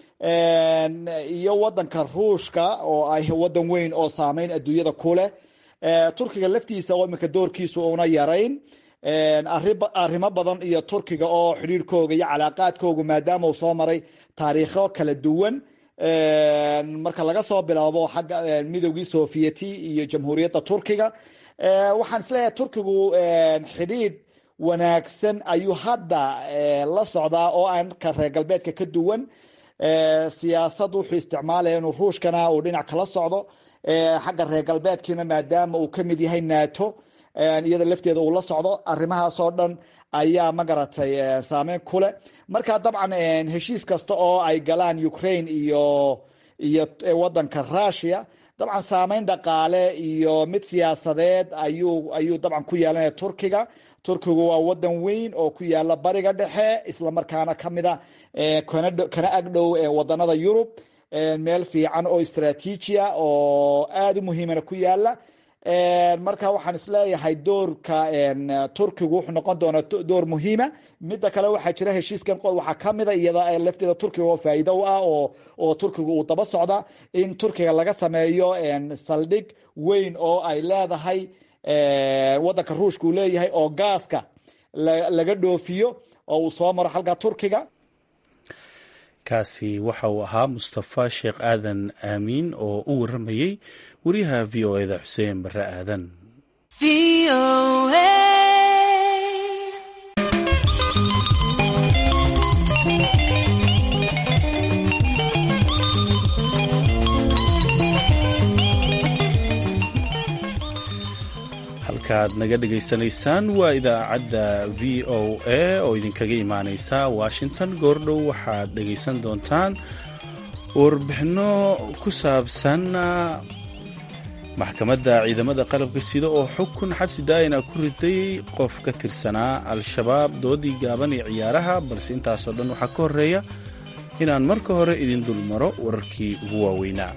iyo wadanka ruushka oo ah wadan weyn oo saameyn adduunyada ku leh turkiga laftiisa oo iminka doorkiisa una yarayn arrimo badan iyo turkiga oo xidhiirhkooga iyo calaaqaadkooga maadaama uu soo maray taariikho kala duwan marka laga soo bilaabo xagga midowgii sovieti iyo jamhuuriyadda turkiga waxaan isleeyahay turkigu xidhiidh wanaagsan ayuu hadda la socdaa oo aan ka reer galbeedka ka duwan siyaasad wuxuu isticmaalaya inuu ruushkana uu dhinac kala socdo xagga reer galbeedkiina maadaama uu kamid yahay nato iyada lafteeda uu la socdo arrimahaasoo dhan ayaa magaratay saameyn ku leh marka dabcan heshiis kasta oo ay galaan ukraine iyo iyo wadanka russia dabcan saameyn dhaqaale iyo mid siyaasadeed ayuu ayuu dabcan ku yeelanaya turkiga turkigu waa wadan weyn oo ku yaala bariga dhexe islamarkaana kamida kana agdhow wadanada yurub meel fiican oo istraatiijia oo aada u muhiimana ku yaala marka waxaan isleeyahay doorka turkigu wuxuu noqon doonaa door muhiima mida kale waxaa jira heshiiskan waxaa kamida iyada lafteeda turkiga oo faa'iido u ah oo oo turkiga uu daba socda in turkiga laga sameeyo saldhig weyn oo ay leedahay wadanka ruushka uu leeyahay oo gaaska laga dhoofiyo oo uu soo maro halka turkiga kaasi waxa uu ahaa mustafa sheekh aadan aamiin oo u waramayey wariyaha v o eda xuseen bare aadan halkaad naga dhegaysanaysaan waa idaacadda v o a oo idinkaga imaaneysa washington goordhow waxaad dhegaysan doontaan warbixino ku saabsan maxkamadda ciidamada qalabka sida oo xukun xabsi daa'ina ku riday qof ka tirsanaa al-shabaab doodii gaaban ee ciyaaraha balse intaasoo dhan waxaa ka horeeya inaan marka hore idin dulmaro wararkii ugu waaweynaa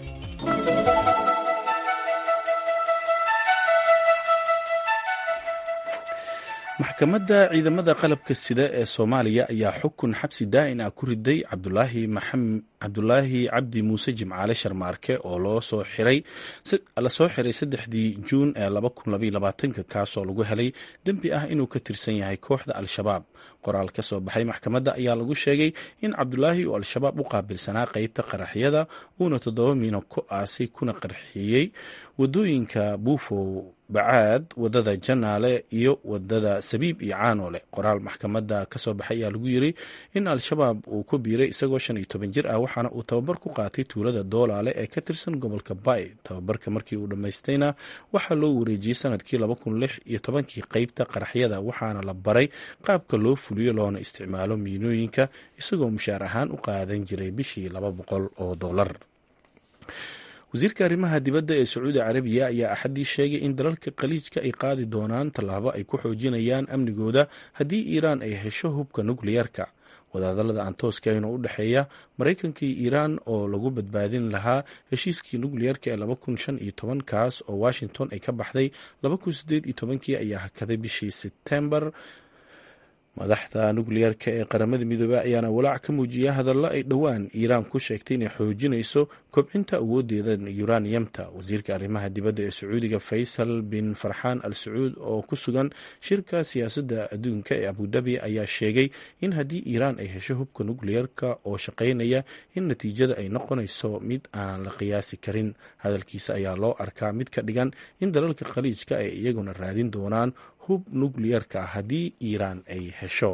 maxkamadda ciidamada qalabka sida ee soomaaliya ayaa xukun xabsi daa'in ah ku riday cabdulaahi cabdi muuse jimcaale sharmaarke oo lasoo xiray saddexdii juun ee kaasoo lagu helay dembi ah inuu ka tirsan yahay kooxda al-shabaab qoraal ka soo baxay maxkamadda ayaa lagu sheegay in cabdulaahi uu al-shabaab u qaabilsanaa qeybta qaraxyada uuna toddoba miino ku aasay kuna qarxiyey wadooyinka buufow bacaad wadada janaale iyo wadada sabiib iyo caanoole qoraal maxkamadda kasoo baxay ayaa lagu yiri in al-shabaab uu ku biiray isagoo shan iyo toban jir ah waxaana uu tababar ku qaatay tuulada doolaale ee ka tirsan gobolka bay tababarka markii uu dhammaystayna waxaa loo wareejiyey sanadkii laba kun lix iyo tobankii qeybta qaraxyada waxaana la baray qaabka loo fuliyo loona isticmaalo miinooyinka isagoo mushaar ahaan u qaadan jiray bishii laba boqol oo dollar wasiirka arrimaha dibadda ee sacuudi carabiya ayaa axaddii sheegay in dalalka khaliijka ay qaadi doonaan tallaabo ay ku xoojinayaan amnigooda haddii iiraan ay hesho hubka nukliyeerka wadahadallada aan tooska ahayn oo u dhexeeya maraykanka iyo iiraan oo lagu badbaadin lahaa heshiiskii nukliyeerka ee laba kun shan iyo toban kaas oo washington ay ka baxday laba kun sideed iyo tobankii ayaa hakaday bishii sebtembar madaxda nukliyeerka ee qaramada midoobey ayaana walaac ka muujiya hadallo ay dhowaan iiraan ku sheegtay inay xoojinayso kobcinta awoodeeda yuraniyamta wasiirka arrimaha dibadda ee sacuudiga faysal bin farxaan al sacuud oo ku sugan shirka siyaasadda adduunka ee abudabi ayaa sheegay in haddii iiraan ay hesho hubka nukliyeerka oo shaqaynaya in natiijada ay noqonayso mid aan la qiyaasi karin hadalkiisa ayaa loo arkaa mid ka dhigan in dalalka khaliijka ay iyaguna raadin doonaan hub nukliyeerka ah haddii iiraan ay hesho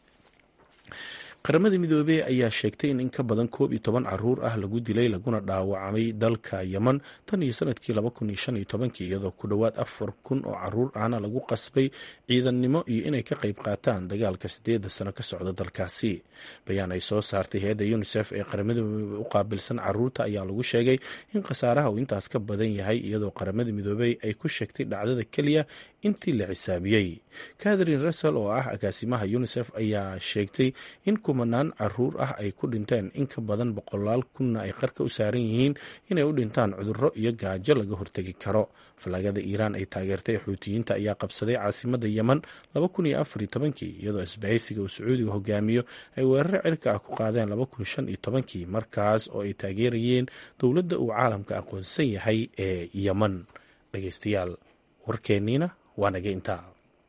qaramada midoobey ayaa sheegtay in in ka badan koob iyo toban caruur ah lagu dilay laguna dhaawacmay dalka yeman tan iyo sanadkii laba kun iyo shan iyo tobankii iyadoo ku dhowaad afar kun oo caruur ahna lagu qasbay ciidannimo iyo inay ka qayb qaataan dagaalka sideeda sano ka socda dalkaasi bayaan ay soo saartay hay-adda unisef ee qaramada midoobey u qaabilsan caruurta ayaa lagu sheegay in khasaaraha uu intaas ka badan yahay iyadoo qaramada midoobey ay ku sheegtay dhacdada keliya intii la xisaabiyey catherine russell oo ah agaasimaha unisef ayaa sheegtay in kumanaan caruur ah ay ku dhinteen in ka badan boqolaal kunna ay qarka u saaran yihiin inay u dhintaan cudurro iyo gaajo laga hortegi karo falaagada iiraan ay taageertay xuutiyiinta ayaa qabsaday caasimada yeman laba kun iyo afar iyo tobankii iyadoo isbahaysiga uu sacuudiga hogaamiyo ay weeraro cirka ah ku qaadeen laba kun shan iyo tobankii markaas oo ay taageerayeen dowladda uu caalamka aqoonsan yahay ee yeman dhegeystayaal warkeenniina waa naga intaa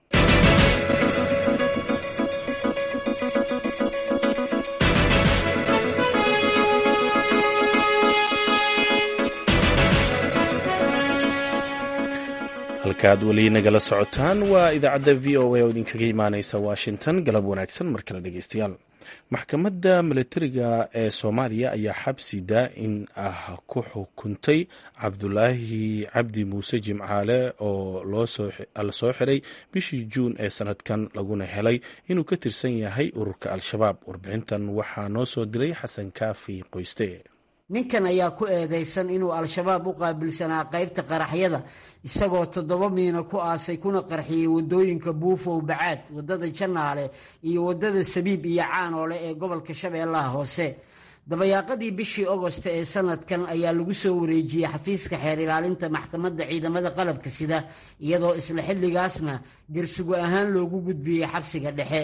halkaad weli nagala socotaan waa idaacadda v o a oo idinkaga imaaneysa washington galab wanaagsan mar kale dhegeystayaal maxkamadda milatariga ee soomaaliya ayaa xabsi daa-in ah ku xukuntay cabdulaahi cabdi muuse jimcaale oo la soo xiray bishii juun ee sanadkan laguna helay inuu ka tirsan yahay ururka al-shabaab warbixintan waxaa noo soo diray xasan kaafi qoyste ninkan ayaa ku eedeysan inuu al-shabaab u qaabilsanaa qaybta qaraxyada isagoo toddoba miino ku aasay kuna qarxiyey wadooyinka buufow bacaad wadada janaale iyo wadada sabiib iyo caanoole ee gobolka shabeellaha hoose dabayaaqadii bishii ogosta ee sanadkan ayaa lagu soo wareejiyey xafiiska xeer ilaalinta maxkamadda ciidamada qalabka sida iyadoo isla xilligaasna garsugo ahaan loogu gudbiyey xabsiga dhexe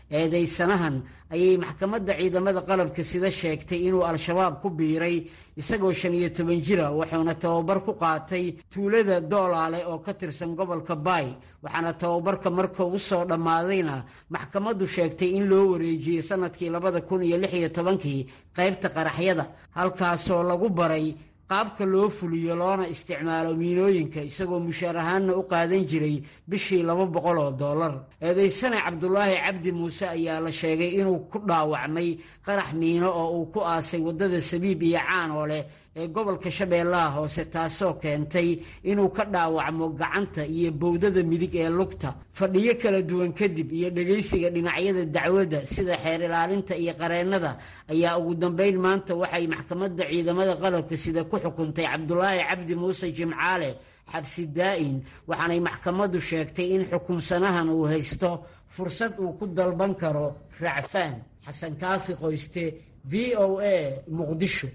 eedaysanahan ayay maxkamadda ciidamada qalabka sida sheegtay inuu al-shabaab ku biiray isagoo shan iyo toban jira wuxuuna tababar ku qaatay tuulada doolaale oo ka tirsan gobolka baay waxaana tababarka marka u soo dhammaadayna maxkamaddu sheegtay in loo wareejiyey sanadkii labada kun iyo lix iyo tobankii qaybta qaraxyada halkaasoo lagu baray qaabka loo fuliyo loona isticmaalo miinooyinka isagoo mushaar ahaanna u qaadan jiray bishii laba boqol oo dollar eedaysane cabdulaahi cabdi muuse ayaa la sheegay inuu ku dhaawacmay qarax miino oo uu ku aasay waddada sabiib iyo caan oo leh ee gobolka shabeellaha hoose taasoo keentay inuu ka dhaawacmo gacanta iyo bowdada midig ee lugta fadhiyo kala duwan kadib iyo dhegaysiga dhinacyada dacwadda sida xeer ilaalinta iyo qareennada ayaa ugu dambayn maanta waxay maxkamadda ciidamada qalabka sida ku xukuntay cabdulaahi cabdi muuse jimcaale xabsi daa'in waxaanay maxkamaddu sheegtay in xukunsanahan uu haysto fursad uu ku dalban karo racfaan xasan kaafi qoyste v o a muqdisho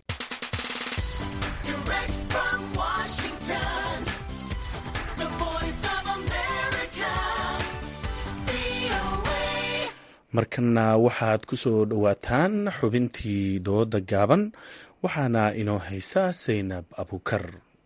markana waxaad ku soo dhowaataan xubintii dooda gaaban waxaana inoo haysa saynab abukar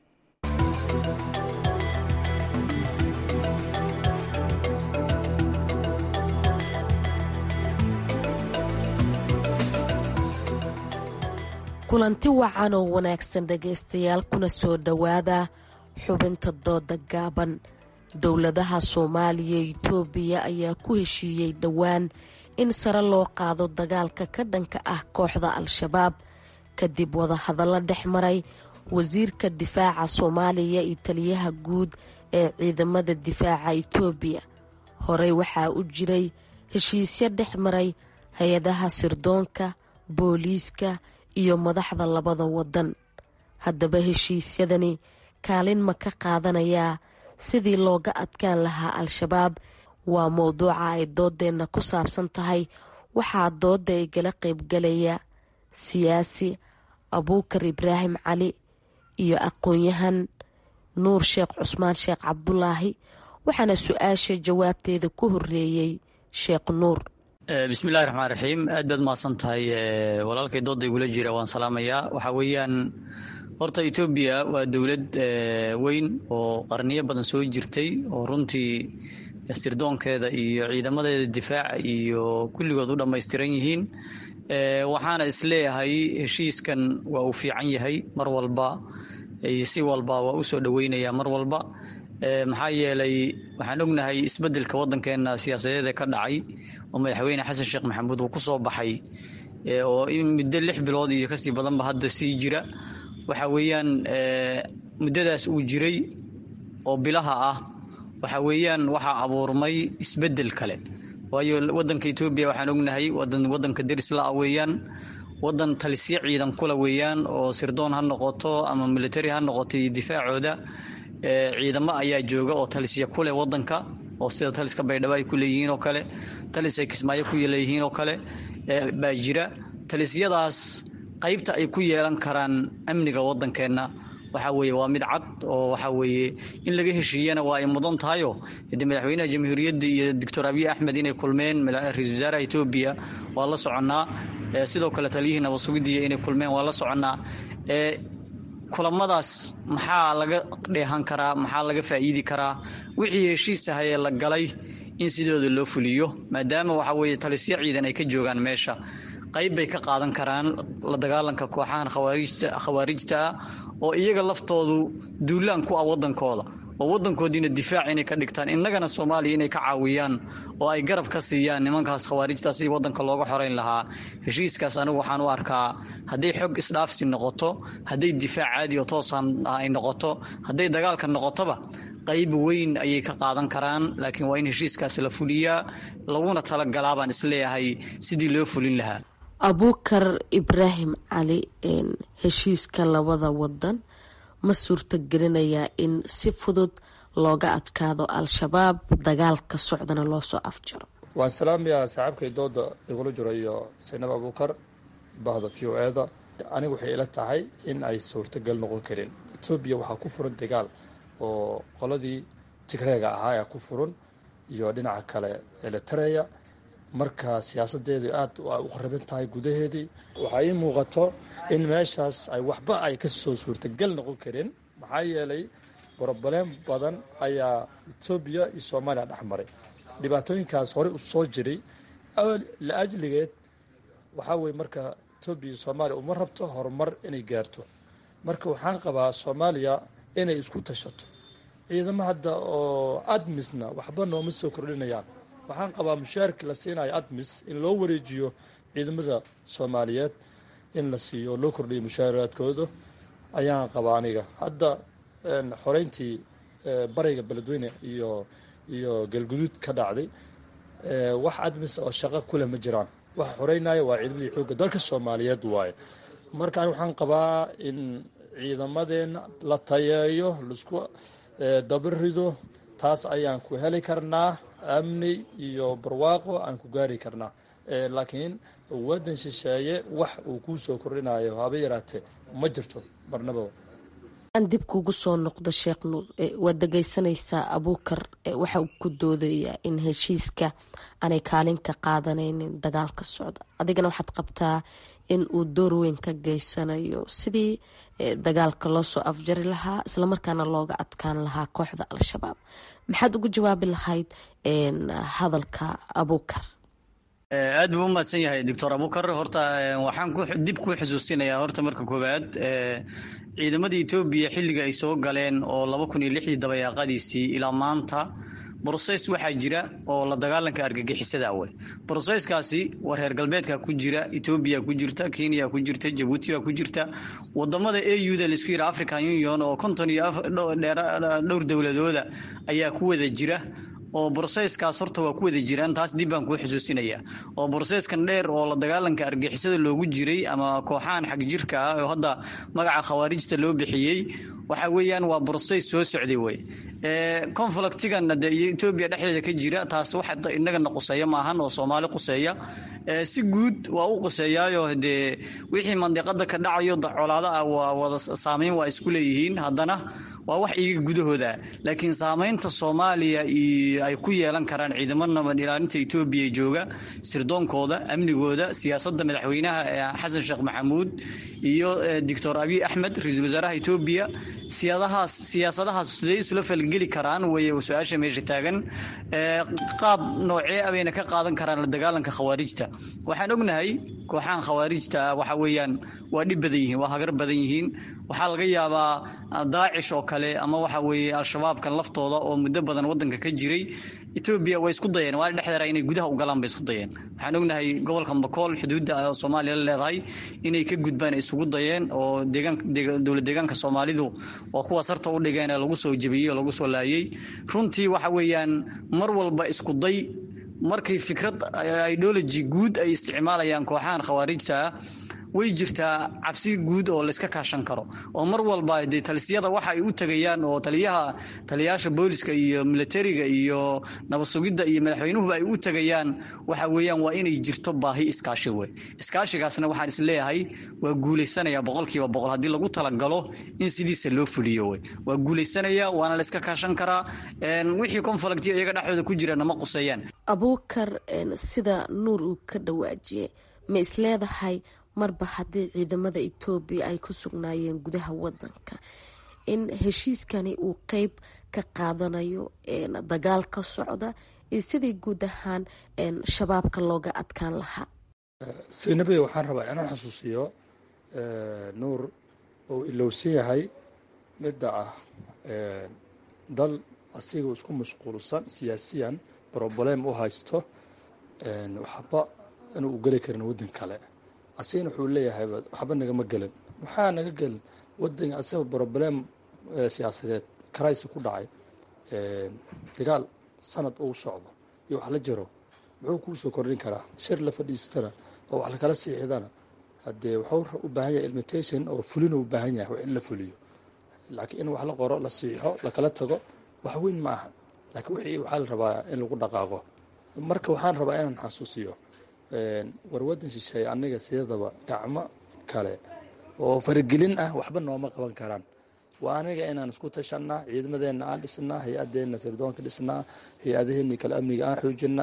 kulanti wacan oo wanaagsan dhegaystayaal kuna soo dhowaada xubinta dooda gaaban dowladaha soomaaliya iyo itoobiya ayaa ku heshiiyey dhowaan in sare loo qaado dagaalka ka dhanka ah kooxda al-shabaab kadib wadahadallo dhex maray wasiirka difaaca soomaaliya iyo taliyaha guud ee ciidamada difaaca itoobiya horey waxaa u jiray heshiisyo dhex maray hay-adaha sirdoonka booliiska iyo madaxda labada wadan haddaba heshiisyadani kaalin ma ka qaadanayaa sidii looga adkaan lahaa al-shabaab waa mowduuca ay doodeenna ku saabsan tahay waxaa dooda igala qaybgalaya siyaasi abuukar ibraahim cali iyo aqoon-yahan nuur sheekh cusmaan sheekh cabdulaahi waxaana su-aasha jawaabteeda ku horeeyey sheekh nuur bismillahi raxmaan raxiim aad baad mahadsan tahay walaalkay dooda igula jira waan salaamayaa waxaa weeyaan horta etoobiya waa dowlad weyn oo qarniyo badan soo jirtay oo runtii sirdoonkeeda iyo ciidamadeeda difaaca iyo kulligood u dhammaystiran yihiin waxaana isleeyahay heshiiskan waa uu fiican yahay mar walba si walba waa u soo dhoweynayaa mar walba maxaa yeelay waxaan ognahay isbeddelka waddankeena siyaasadeed ee ka dhacay oo madaxweyne xasan sheekh maxamuud uu ku soo baxay oo muddo lix bilood iyo kasii badanba hadda sii jira waxa weeyaan muddadaas uu jiray oo bilaha ah waxa weeyaan waxaa abuurmay isbeddel kale waayo waddanka etoobiya waxaan ognahay wadan waddanka derisla-a weeyaan waddan talisyo ciidan kula weeyaan oo sirdoon ha noqoto ama military ha noqoto iyo difaacooda ciidamo ayaa jooga oo talisya ku leh waddanka oo sida taliska baydhabo ay ku leeyihiin oo kale talis ay kismaayo ku leeyihiin oo kale baa jira talisyadaas qaybta ay ku yeelan karaan amniga waddankeenna waxaa weeye waa mid cad oo waxaa weeye in laga heshiiyana waa ay mudan tahayo de madaxweynaha jamhuuriyadda iyo doctor abiy axmed inay kulmeen ra-isul wasaaraha etoobiya waa la soconnaa sidoo kale taliyihii nabadsugidiya inay kulmeen waa la soconnaa kulamadaas maxaa laga dheehan karaa maxaa laga faa'iidi karaa wixii heshiis ahayee la galay in sidooda loo fuliyo maadaama waxaa weeye talisyo ciidan ay ka joogaan meesha qayb bay ka qaadan karaan la dagaalanka kooxahan khawaarijta ah oo iyaga laftoodu duulaan ku ah waddankooda oo waddankoodiina difaac inay ka dhigtaan innagana soomaaliya inay ka caawiyaan oo ay garab ka siiyaan nimankaas khawaarijta sidii waddanka looga xorayn lahaa heshiiskaas anigu waxaan u arkaa hadday xog isdhaafsi noqoto hadday difaac caadi oo toosan ay noqoto hadday dagaalka noqotoba qayb weyn ayay ka qaadan karaan laakiin waa in heshiiskaas la fuliyaa laguna talagalaa baan isleeyahay sidii loo fulin lahaa abuukar ibraahim cali heshiiska labada wadan ma suurtagelinayaa in si fudud looga adkaado al-shabaab dagaalka socdana loo soo afjaro waan salaamayaa saaxiibkay dooda igula jiro iyo saynab abuukar bahda v o eda aniga waxay ila tahay in ay suurtagal noqon karin etoobiya waxaa ku furan dagaal oo qoladii tigreega ahaa ee ku furan iyo dhinaca kale elitareya marka siyaasadeedu aad u khariban tahay gudaheedii waxaa ii muuqato in meeshaas ay waxba ay ka soo suurtagal noqon karin maxaa yeelay broblem badan ayaa etoobiya iyo soomaaliya dhex maray dhibaatooyinkaas horey u soo jiray la ajligeed waxaa weye marka etoobiya iyo soomaaliya uma rabto horumar inay gaarto marka waxaan qabaa soomaaliya inay isku tashato ciidamo hadda oo admisna waxba nooma soo kordhinayaan waxaan qabaa mushaarki la siinayo admis in loo wareejiyo ciidamada soomaaliyeed in la siiyo oo loo kordhiyo mushaaraadkooda ayaan qabaa aniga hadda xoreyntii bariga beledweyne iyo iyo galguduud ka dhacday wax admis oo shaqo kuleh ma jiraan waxa xoreynaya waa ciidamadii xoogga dalka soomaaliyeed waaye marka ani waxaan qabaa in ciidamadeena la tayeeyo laisku dabarido taas ayaan ku heli karnaa amni iyo barwaaqo aan ku gaari karnaa laakiin waddan shisheeye wax uu kuu soo kordhinayo haba yaraatee ma jirto marnaba aan dib kugu soo noqdo sheekh nuur waad dhegeysanaysaa abuukar waxa uu ku doodayaa in heshiiska aanay kaalin ka qaadanaynin dagaalka socda adigana waxaad qabtaa in uu door weyn ka geysanayo sidii dagaalka loo soo afjari lahaa islamarkaana looga adkaan lahaa kooxda al-shabaab maxaad ugu jawaabi lahayd hadalka abuukar aad buu u mahadsan yahay doctor abukar horta waxaan dib ku xusuusinayaa horta marka koowaad ciidamada etoobiya xilliga ay soo galeen oo laba kun iyo lixdii dabayaaqadiisii ilaa maanta broses waxaa jira oo la dagaalanka argagixisada awey broseskaasi waa reer galbeedka ku jira etoobiya ku jirta kenya ku jirta jabuuti baa ku jirta wadamada auda laisku yidha african union oo konton iyo dhowr dowladooda ayaa ku wada jira oo broseskaas horta waa ku wada jiraan taas dib baan kuu xusuusinaya oo broseskan dheer oo la dagaalanka argixisada loogu jiray ama kooxahan xag jirka ah oo hadda magaca khawaarijta loo bixiyey waxa weeyaan waa broses soo socday wey conflictigan de etoobiya dhexdeeda ka jira taas wax inagana quseeya maahan oo soomaali quseeya si guud waa u quseeyaayo dee wixii mandiqada ka dhacayo colaado ah waa wada saameyn waa isku leeyihiin haddana waa wax iyaga gudahooda laakiin saamaynta soomaaliya ay ku yeelan karaan ciidamo nabad ilaalinta etoobiya jooga sirdoonkooda amnigooda siyaasadda madaxweynaha xasan sheekh maxamuud iyo doctor abiy axmed ra-iisul wasaaraha etoobiya siyadahaas siyaasadahaas siday isula falgeli karaan wey su-aasha meesha taagan qaab noocee abayna ka qaadan karaan la dagaalanka khawaarijta waxaan ognahay kooxahan khawaarijta waxa weeyaan waa dhib badan yihiin waa hagar badan yihiin waxaa laga yaabaa daacish oo kale ama waxa weeye al-shabaabkan laftooda oo muddo badan wadanka ka jiray etoobiya way isku dayeen waa dhexdeera inay gudaha u galaan bay isku dayeen waxaan ognahay gobolka bakool xuduudda soomaaliya la leedahay inay ka gudbaan isugu dayeen oo dowlad deegaanka soomaalidu waa kuwa sarta u dhigeen ee lagu soo jebiyey oo lagu soo laayey runtii waxa weeyaan mar walba isku day markay fikrad ideology guud ay isticmaalayaan kooxahan khawaarijta ah way jirtaa cabsi guud oo layska kaashan karo oo mar walba dee talisiyada waxa ay u tegayaan oo taliyaha taliyayaasha booliska iyo militariga iyo nabad sugidda iyo madaxweynuhuba ay u tegayaan waxa weeyaan waa inay jirto baahi iskaashi wey iskaashigaasna waxaan isleeyahay waa guulaysanaya boqolkiiba boqol haddii lagu talagalo in sidiisa loo fuliyo wey waa guulaysanaya waana layska kaashan karaa wixii conflict iyaga dhexdooda ku jira nama quseeyaan abuukar sida nuur uu ka dhawaajiyey ma isleedahay marba haddii ciidamada etoobiya ay ku sugnaayeen gudaha wadanka in heshiiskani uu qeyb ka qaadanayo dagaal ka socda iyo sidii guud ahaan shabaabka looga adkaan lahaa saynabe waxaan rabaa inaan xusuusiyo nuur oo ilowsan yahay midda ah dal asiga isku mashquulsan siyaasiyan broblem u haysto waxba inuu u geli karin waddan kale asigana wuxuu leeyahay waxba nagama gelin waxaa naga gelin wadan asaga broblem siyaasadeed karaysi ku dhacay dagaal sanad uu socdo iyo wax la jiro muxuu kuu soo kordhin karaa shir la fadhiistana oo wax lakala siixdana haddee wuxuu u baahan yahay ilmitation oo fulina u baahan yahay in la fuliyo laakiin in wax la qoro la siixo lakala tago wax weyn ma aha laakiin wixii waxaa la rabaa in lagu dhaqaaqo marka waxaan rabaa inaan xasuusiyo war wadan shisheeye aniga sidadaba gacmo kale oo faragelin ah waxba nooma qaban karaan waa aniga inaan isku tashanaa ciidamadeena aan dhisnaa hay-adeena sirdoonka dhisnaa hay-adaheeni kale amniga aan xoojinaa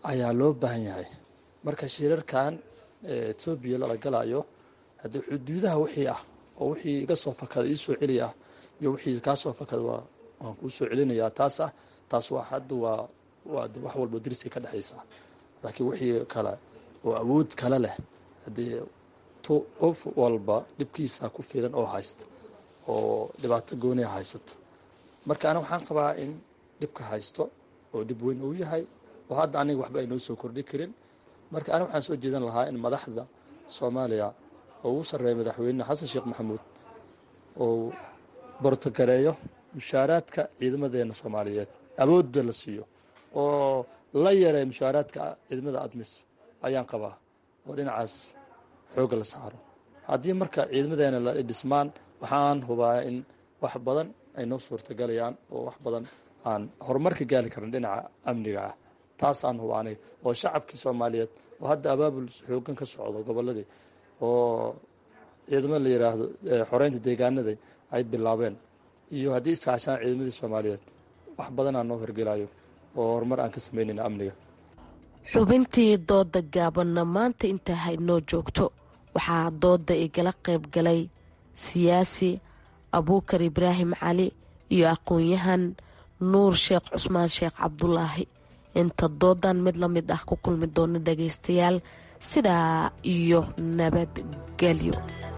ayaa loo baahan yahay marka shirarkan etoobiya lala galayo haddii xuduudaha wixii ah oo wixii iga soo fakada ii soo celi ah iyo wixii kaa soo fakada waa waan kuu soo celinayaa taas ah taas waa hadda waa waa wax walbo dariskay ka dhexaysaa laakiin wixii kale oo awood kale leh haddii qof walba dhibkiisa ku filan oo haysta oo dhibaato gooniya haysata marka aniga waxaan qabaa in dhibka haysto oo dhib weyn uu yahay oo hadda aniga waxba ay noo soo kordhi karin marka aniga waxaan soo jeedan lahaa in madaxda soomaaliya oo ugu sarreeya madaxweyne xasan sheekh maxamuud oo bortogareeyo mushaaraadka ciidamadeena soomaaliyeed awoodda la siiyo oo la yareeyo mushaaraadka ciidamada admis ayaan qabaa oo dhinacaas xoogga la saaro haddii marka ciidamadeena la dhismaan waxaan hubaa in wax badan ay noo suurtagalayaan oo wax badan aan horumarka gaali karin dhinaca amniga ah taasaan hubaa aniga oo shacabkii soomaaliyeed oo hadda abaabul xoogan ka socdo gobolladii oo ciidamo la yidhaahdo xoreynta deegaanada ay bilaabeen iyo haddii iskaashaan ciidamadii soomaaliyeed wax badanaa noo horgelayo oo horumar aan ka samaynayna amniga xubintii dooda gaabanna maanta intaa haynoo joogto waxaa dooda igala qayb galay siyaasi abuukar ibraahim cali iyo aqoon-yahan nuur sheekh cusmaan sheekh cabdulaahi inta doodan mid la mid ah ku kulmi doona dhagaystayaal sidaa iyo nabadgelyo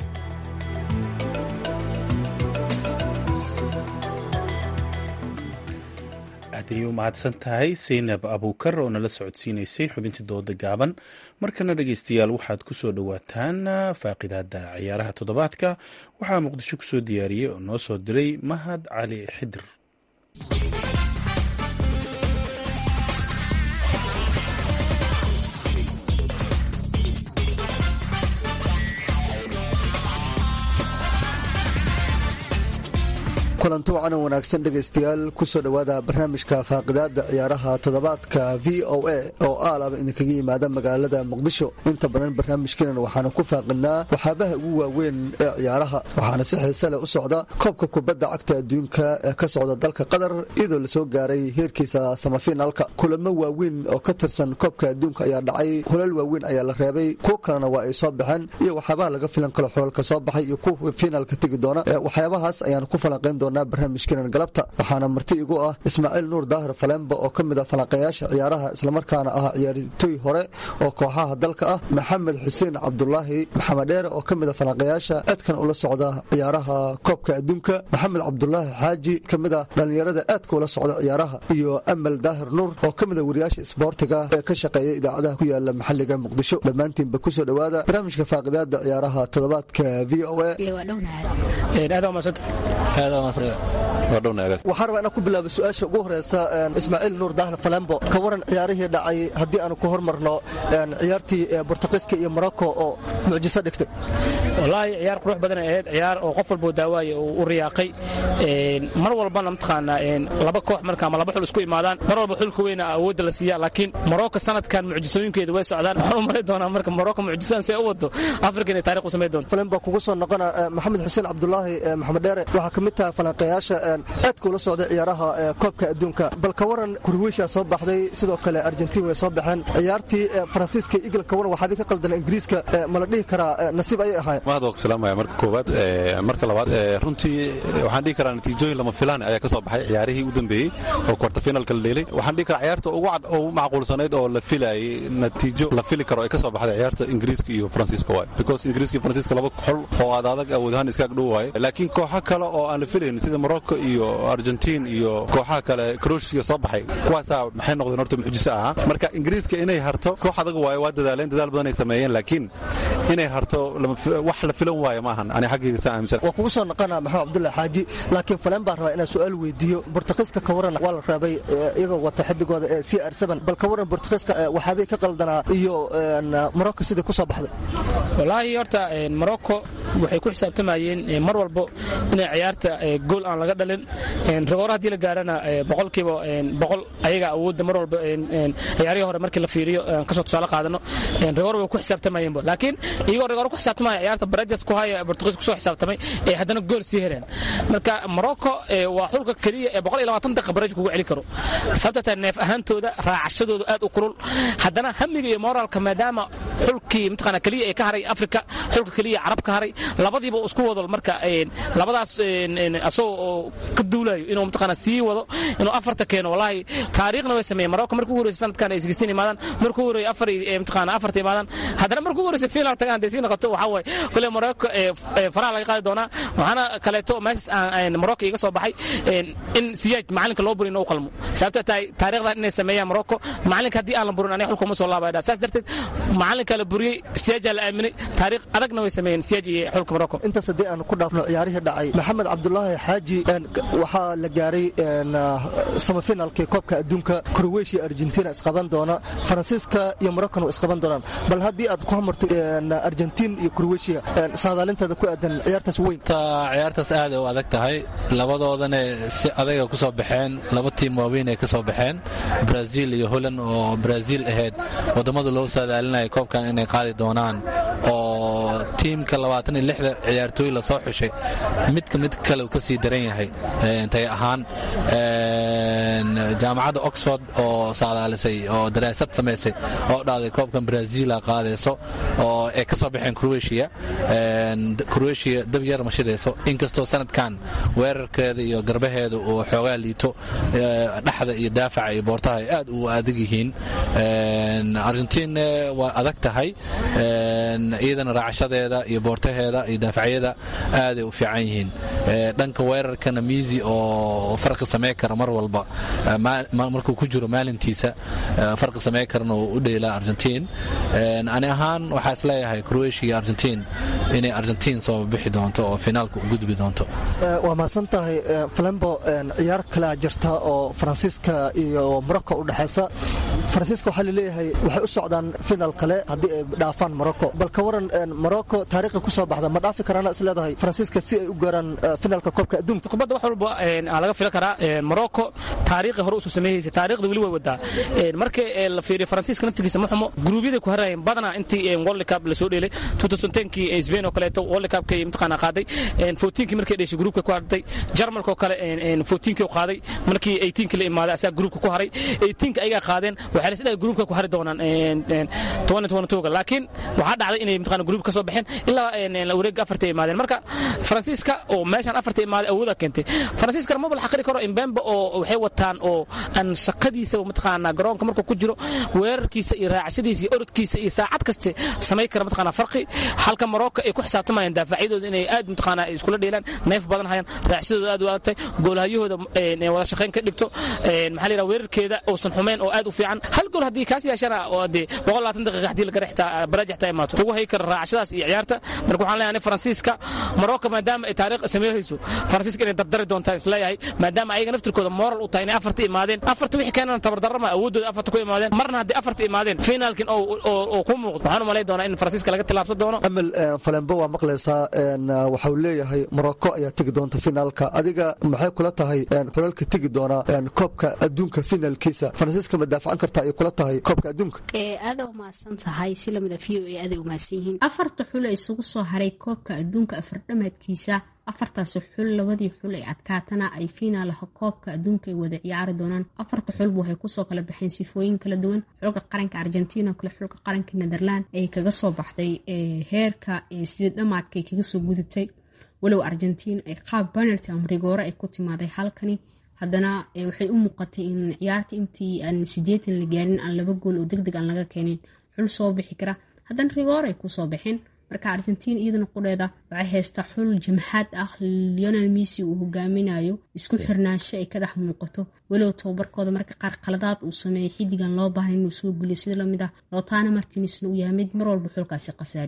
aad ayay u mahadsan tahay saynab abuukar oo nala socodsiinaysay xubintii dooda gaaban markana dhegeystayaal waxaad ku soo dhowaataan faaqidaada ciyaaraha toddobaadka waxaa muqdisho kusoo diyaariyey oo noo soo diray mahad cali xidir kulanti wacan wanaagsan dhegaystayaal kusoo dhowaada barnaamijka faaqidaada ciyaaraha toddobaadka v o a oo aalaba idinkaga yimaada magaalada muqdisho inta badan barnaamijkeenan waxaanu ku faaqidnaa waxaabaha ugu waaweyn ee ciyaaraha waxaana si xiise leh u socda koobka kubadda cagta adduunka ee ka socda dalka qatar iyadoo lasoo gaaray heerkiisa samafinaalka kulamo waaweyn oo ka tirsan koobka adduunka ayaa dhacay hulal waaweyn ayaa la reebay kuwo kalena waa ay soo baxeen iyo waxyaabaha laga filan karo xulalka soo baxay iyo kuwa fiinaalka tegi doona waxyaabahaas ayaanu ku falanqayn doona barnaamijkeenan galabta waxaana marti igu ah ismaaciil nuur daahir falembo oo ka mid a falanqayaasha ciyaaraha islamarkaana ah ciyaartooy hore oo kooxaha dalka ah maxamed xuseen cabdulaahi maxamed dheere oo ka mid a falanqayaasha aadkan ula socda ciyaaraha koobka adduunka maxamed cabdulaahi xaaji ka mid a dhallinyarada aadka ula socda ciyaaraha iyo amal daahir nuur oo ka mid a wariyaasha isboortiga ee ka shaqeeya idaacadaha ku yaala maxalliga muqdisho dhammaantiinba kusoo dhowaada barnaamijka faaqidaada ciyaaraha toddobaadka v o waxaan rabaa inaan ku bilaabo su-aasha ugu horeysa ismaaciil nuur daahir falembo ka waran ciyaarihii dhacay haddii aanu ku hormarno ciyaartii bortuqiiska iyo morocco oo mucjiso dhigtay wallaahi ciyaar qurux badan ay ahayd ciyaar oo qof walboo daawaaye uu u riyaaqay mar walbana mataqaanaa laba koox marka ama laba xul isku imaadaan mar walba xulka weyna awoodda la siiya laakiin morocco sanadkan mucjisooyinkeeda way socdaan waxaan u malay doonaa marka morocco mucjisadan see u wado afrika inay taariikh u samayn doonto falembo kugu soo noqona maxamed xuseen cabdulaahi maxamed dheere waxaa ka mid tahay falanqayaasha aadka ula socday ciyaaraha koobka adduunka bal ka waran kurweysha soo baxday sidoo kale argentiin way soo baxeen ciyaartii faransiiska igl ka waran waxaabay ka qaldana ingiriiska ma la dhihi karaa nasiib ayay ahaayeen mahad waa ku salaamaya marka koowaad marka labaad runtii waxaan dhihi karaa natiijooyin lama filaan ayaa ka soo baxay ciyaarihii u dambeeyey oo kwartafinalka la dheelay waxaan dhihi karaa ciyaarta ugu cad oo macquulsanayd oo la filayay natiijo la fili karo ay ka soo baxday ciyaarta ingiriiska iyo faransiiska waay because ingiriiska iyo faransiiska laba xol oo aad adag awoodahaan iskaag dhow waaye laakiin kooxo kale oo aan la filayn sida morocco iyo argentiin iyo kooxaha kale croatia soo baxay kuwaasaa maxay noqdeen horta mucjiso ahaa marka ingiriiska inay harto koox adag waaye waa dadaaleen dadaal badan ay sameeyeen laakiin inay harto wax la filan waaye maahan ani xaggayga saa aaminsan waa kugu soo noqona maxamed cabdullahi xaaji laakiin falan baan rabaa inaan su-aal weydiiyo bortuqiiska ka waran waa la reebay iyagoo wata xidigooda ee c r bal ka waran bortuqiiska waxaabay ka qaldanaa iyo morocco sidai ku soo baxday wallaahi horta morocco waxay ku xisaabtamayeen mar walbo inay ciyaarta gool aan laga dhalin rigoora haddii la gaarana boqolkiiba boqol ayaga awoodda mar walba ciyaarihii hore markii la fiiriyo kasoo tusaale qaadano rigoor way ku xisaabtamayeenba laakiin iyagoo rigoor ku xisaabtamaya ciyaarta barajas ku haya bortugiis kusoo xisaabtamay ee haddana gool sii heleen marka morocco waa xulka keliya ee boqol iyo labaatan daqiiqa baraj kugu celi karo sababta taa neef ahaantooda raacashadooda aad u kulul haddana hamiga iyo moraalka maadaama xulkii mataqaana keliya ee ka haray afrika xulka keliya carab ka haray labadiiba isku wado marka labadaas asagoo oo ka duulayo inuu mataqaana sii wado inuu afarta keeno wallahi taariikhna way sameeyeen morocco markii ugu horreysay sanadkan ay sixteen imaadaan markii ugu horreeyay afar mataqaana afarta imaadaan haddana markii ugu horreysay final tagaan dee sii noqoto waxaa waaye kule morocco faraha laga qaadi doonaa waxaana kaleeto meeshas aan morocco iga soo baxay in siyaaj macalinka loo burin u qalmo sababta tahay taariikhdan inay sameeyaan morocco macalinka haddii aan la burin aniga xulka uma soo laabaya saas darteed macalinka la buriyey siyaajaa la aaminay taariikh adagna way sameeyeen siyaaj iyo xulka morocco intaas haddii aan ku dhaafno ciyaarihii dhacay maxamed cabdulaahi xaaji waxaa la gaaray samafinalkii koobka adduunka croatia argentina isqaban doona faransiiska iyo moroccona isqaban doonaan bal haddii aad ku hamarto argentin iyo croatia saadaalinteeda ku aadan ciyaartaas weyn ciyaartaas aad u adag tahay labadoodana si adaga ku soo baxeen laba tiim waaweyn ay ka soo baxeen brazil iyo holland oo brazil ahayd wadammada loo saadaalinaya koobkan inay qaadi doonaan oo tiimka labaatan iyo lixda ciyaartooy lasoo xushay midka mid kale ka sii daran yahay tay ahaan jaamacadda oxford oo saadaalisay oo daraasad samaysay oo dhahday koobkan brazila qaadayso oo ay ka soo baxeen croatia croatia dab yar ma shidayso inkastoo sanadkan weerarkeeda iyo garbaheeda uu xoogaa liito dhexda iyo daafaca iyo boortaha ay aad u adag yihiin argentin waa adag tahay iyadana raacashadeeda iyo boortaheeda iyo daafacyada aaday u fiican yihiin dhanka weerarkana miisi oo farqi samey kara mar walba markuu ku jiro maalintiisa farqi samey karana uu u dheelaa argentin ani ahaan waxaa is leeyahay croatia iyo argentin inay argentin soo bixi doonto oo finaalka u gudbi doonto waa mahadsan tahay flambo ciyaar kalea jirta oo faransiiska iyo morocco u dhexaysa faransiiska waxaa laleeyahay waxay u socdaan finaal kale haddii ay dhaafaan morocco bal ka waran morocco taariikhi ku soo baxda ma dhaafi karaana is leedahay faransiiska si ay u gaaraan finaalka koobka adduunka kubadda wax walba laga filan karaa morocco taariikhi hore usoo sameeyeysa taariikhda weli way wadaa markii la fiiriyo faransiiska naftigiisa ma xumo gruubyada ku harayeen badanaa intii world cup la soo dheelay kii spain oo kaleeto world cupkay imtixaana qaaday fourteenkii markay dheshay gruupka ku hartay jarmalka oo kale fourteenkii qaaday markii eighteenkii la imaaday asaga gruupka ku haray eighteenka ayagaa qaadeen waxay la sidhaa gruupka ku hari doonaan ga laakiin waxaa dhacday inay imtixaana gruupka ka soo baxeen ilaa wareegga afarta imaadeen marka faransiiska oo meeshaan afarta imaaday awooda keentay faransiiskana maba la xaqiri karo imbembe oo waxay wataan oo aan shaqadiisa mataqaana garoonka markuu ku jiro weerarkiisa iyo raacashadiisa iyo orodkiisa iyo saacad kaste samay kara mataqaana farqi halka morocco ay ku xisaabtamayaan daafacyadooda inay aad mataqaana iskula dheelaan neef badan hayaan raacshadooda aad u adagtay goolhayahooda wada shaqayn ka dhigto maxaa la yidhaha weerarkeeda uusan xumeyn oo aad u fiican hal gool haddii kaas yeeshana oo dee boqol labaatan daqiiqa haddii laga rextaa baraaj xataa imaato ugu hay kara raacashadaas iyo ciyaarta marka waxaan leeyahay faransiiska morocco maadaama ay taariikh sameeyeyso faransiiska inay dardari doontaan isleeyahay maadaama ayaga naftirkooda moral u tahay inay afarta imaadeen afarta wixii keenana tabardarrama awooddooda afarta ku imaadeen marna haddii afarta imaadeen finaalkin oo ku muuqdo waxaan u malay doonaa in faransiiska laga tilaabsan doono amel falembo waa maqlaysaa waxau leeyahay morocco ayaa tegi doonta finaalka adiga maxay kula tahay xulalka tegi doona koobka adduunka finaalkiisa faransiiska ma daafacan karta ay kula tahay koobka adduunka aada umahadsan tahay si lamida v o a aaday umahadsan yihiin afarta xul ee isugu soo haray koobka adduunka afardhamaadkiisa afartaasi xul labadii xul ee adkaatana ay fiinaalaha koobka adduunka ay wada ciyaari doonaan afarta xulba waxay kusoo kala baxeen sifooyin kala duwan xulka qaranka argentina kale xulka qaranka netherland ay kaga soo baxday heerka sidii dhamaadkaay kaga soo gudubtay walow argentiin ay qaab banalty ama rigoore ay ku timaaday halkani haddana waxay u muuqatay in ciyaarta intii aan sideetan la gaarin aan laba gool oo deg deg aan laga keenin xul soo bixi kara haddana rigoore ay kusoo baxeen marka argentiin iyadana qudheeda waxay haystaa xul jamxaad ah leonel missy uu hogaaminayo isku xirnaansho ay ka dhex muuqato walow tababarkooda marka qaar qaladaad uu sameeyay xidigan loo baahan inuu soo guliyo sida lamid ah lotana martinisna uu yahay mid mar walba xulkaasi khasaariyo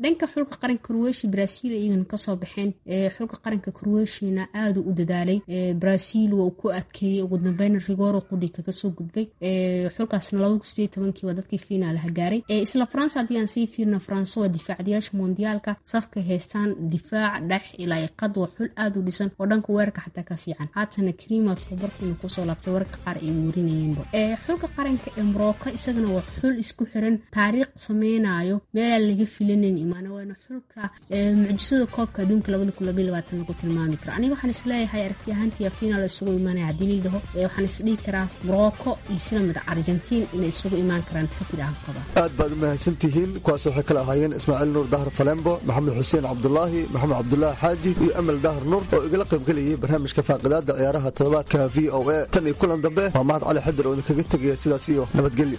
dhanka xulka qaranka croatia brazil iyagana kasoo baxeen xulka qaranka croatiana aada u dadaalay brazil waa ku adkeeyey ugu dambeyn rigoro qudhi kaga soo gudbay xulkaasna labakii waa dadkii finaalaha gaaray isla faransa haddii aan sii fiirno faransa waa difaacdayaasha mondiyaalka safka haystaan difaac dhex ilaa qad waa xul aada u dhisan oo dhanka weerarka xataa ka fiican haatana krima tababarku inuu kusoo laabtay wararka qaar ay werinayeenba xulka qaranka ee morocco isagana waa xul isku xiran taariikh sameynayo meelaan laga filanayn imaana waana xulka mucjisada koobka adduunka lagu tilmaami karo aniga waxaan isleeyahay aragti ahaantii finaal isugu imaanaya haddii liidhaho waxaan isdhihi karaa morocco iyo sila mid argentiin inay isugu imaan karaan fikir aan qaba aad baad u mahadsantihiin kuwaas waxay kala ahaayeen ismaaciil nuur dahar falembo maxamed xuseen cabdulaahi maxamed cabdulaahi xaaji iyo amal dahar nuur oo igala qaybgelayay barnaamijka faaqidaada ciyaaraha toddobaadka v o a tan iyo kulan dambe waa mahad cali xadir oo idinkaga tegaya sidaas iyo nabadgelyo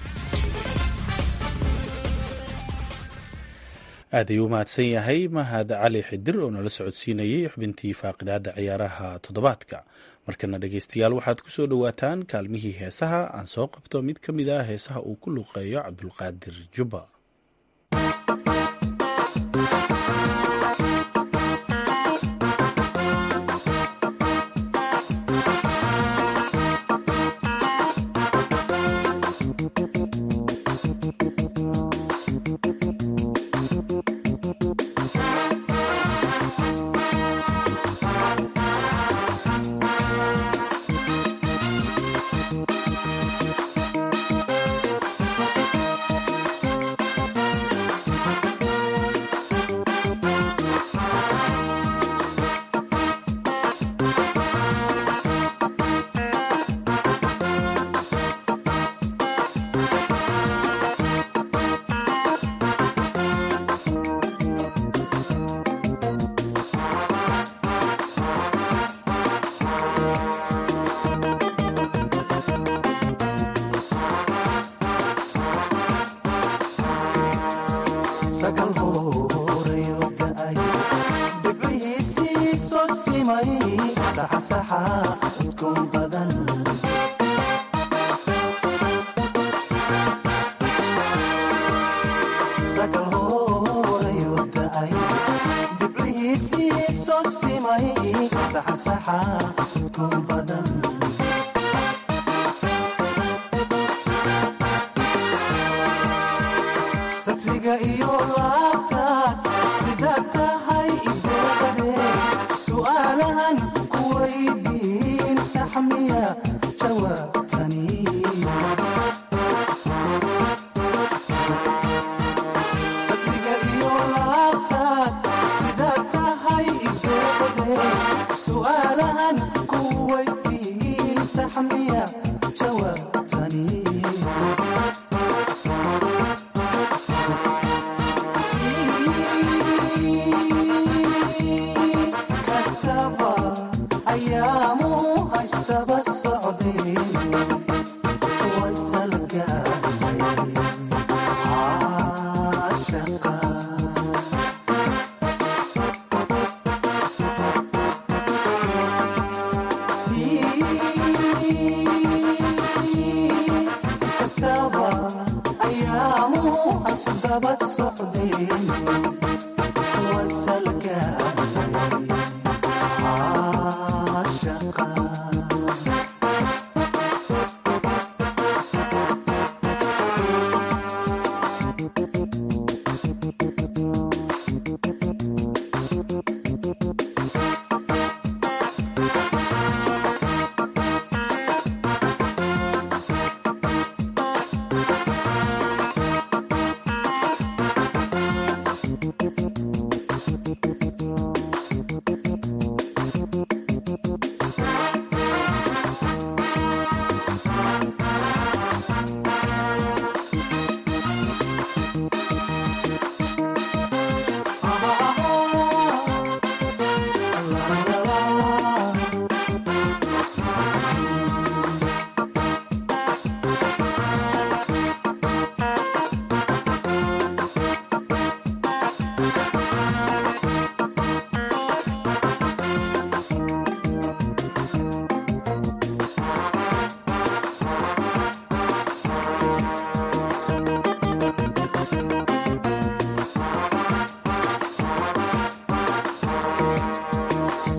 aad ayuu u mahadsan yahay mahad cali xidir oo nala socodsiinayay xubintii faaqidaada ciyaaraha toddobaadka markana dhegeystayaal waxaad ku soo dhowaataan kaalmihii heesaha aan soo qabto mid ka mid ah heesaha uu ku luqeeyo cabdulqaadir jubba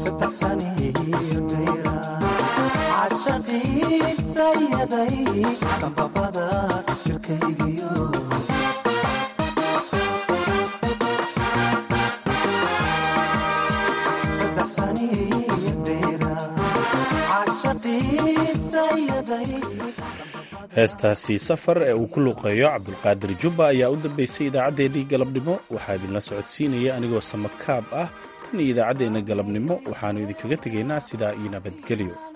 heestaasi safar ee uu ku luuqeeyo cabdulqaadir jubba ayaa u dambeysay idaacaddeenii galabnimo waxaa idinla socodsiinaya anigoo samakaab ah tan iyo idaacaddeenna galabnimo waxaannu idinkaga tegaynaa sidaa iyo nabadgelyo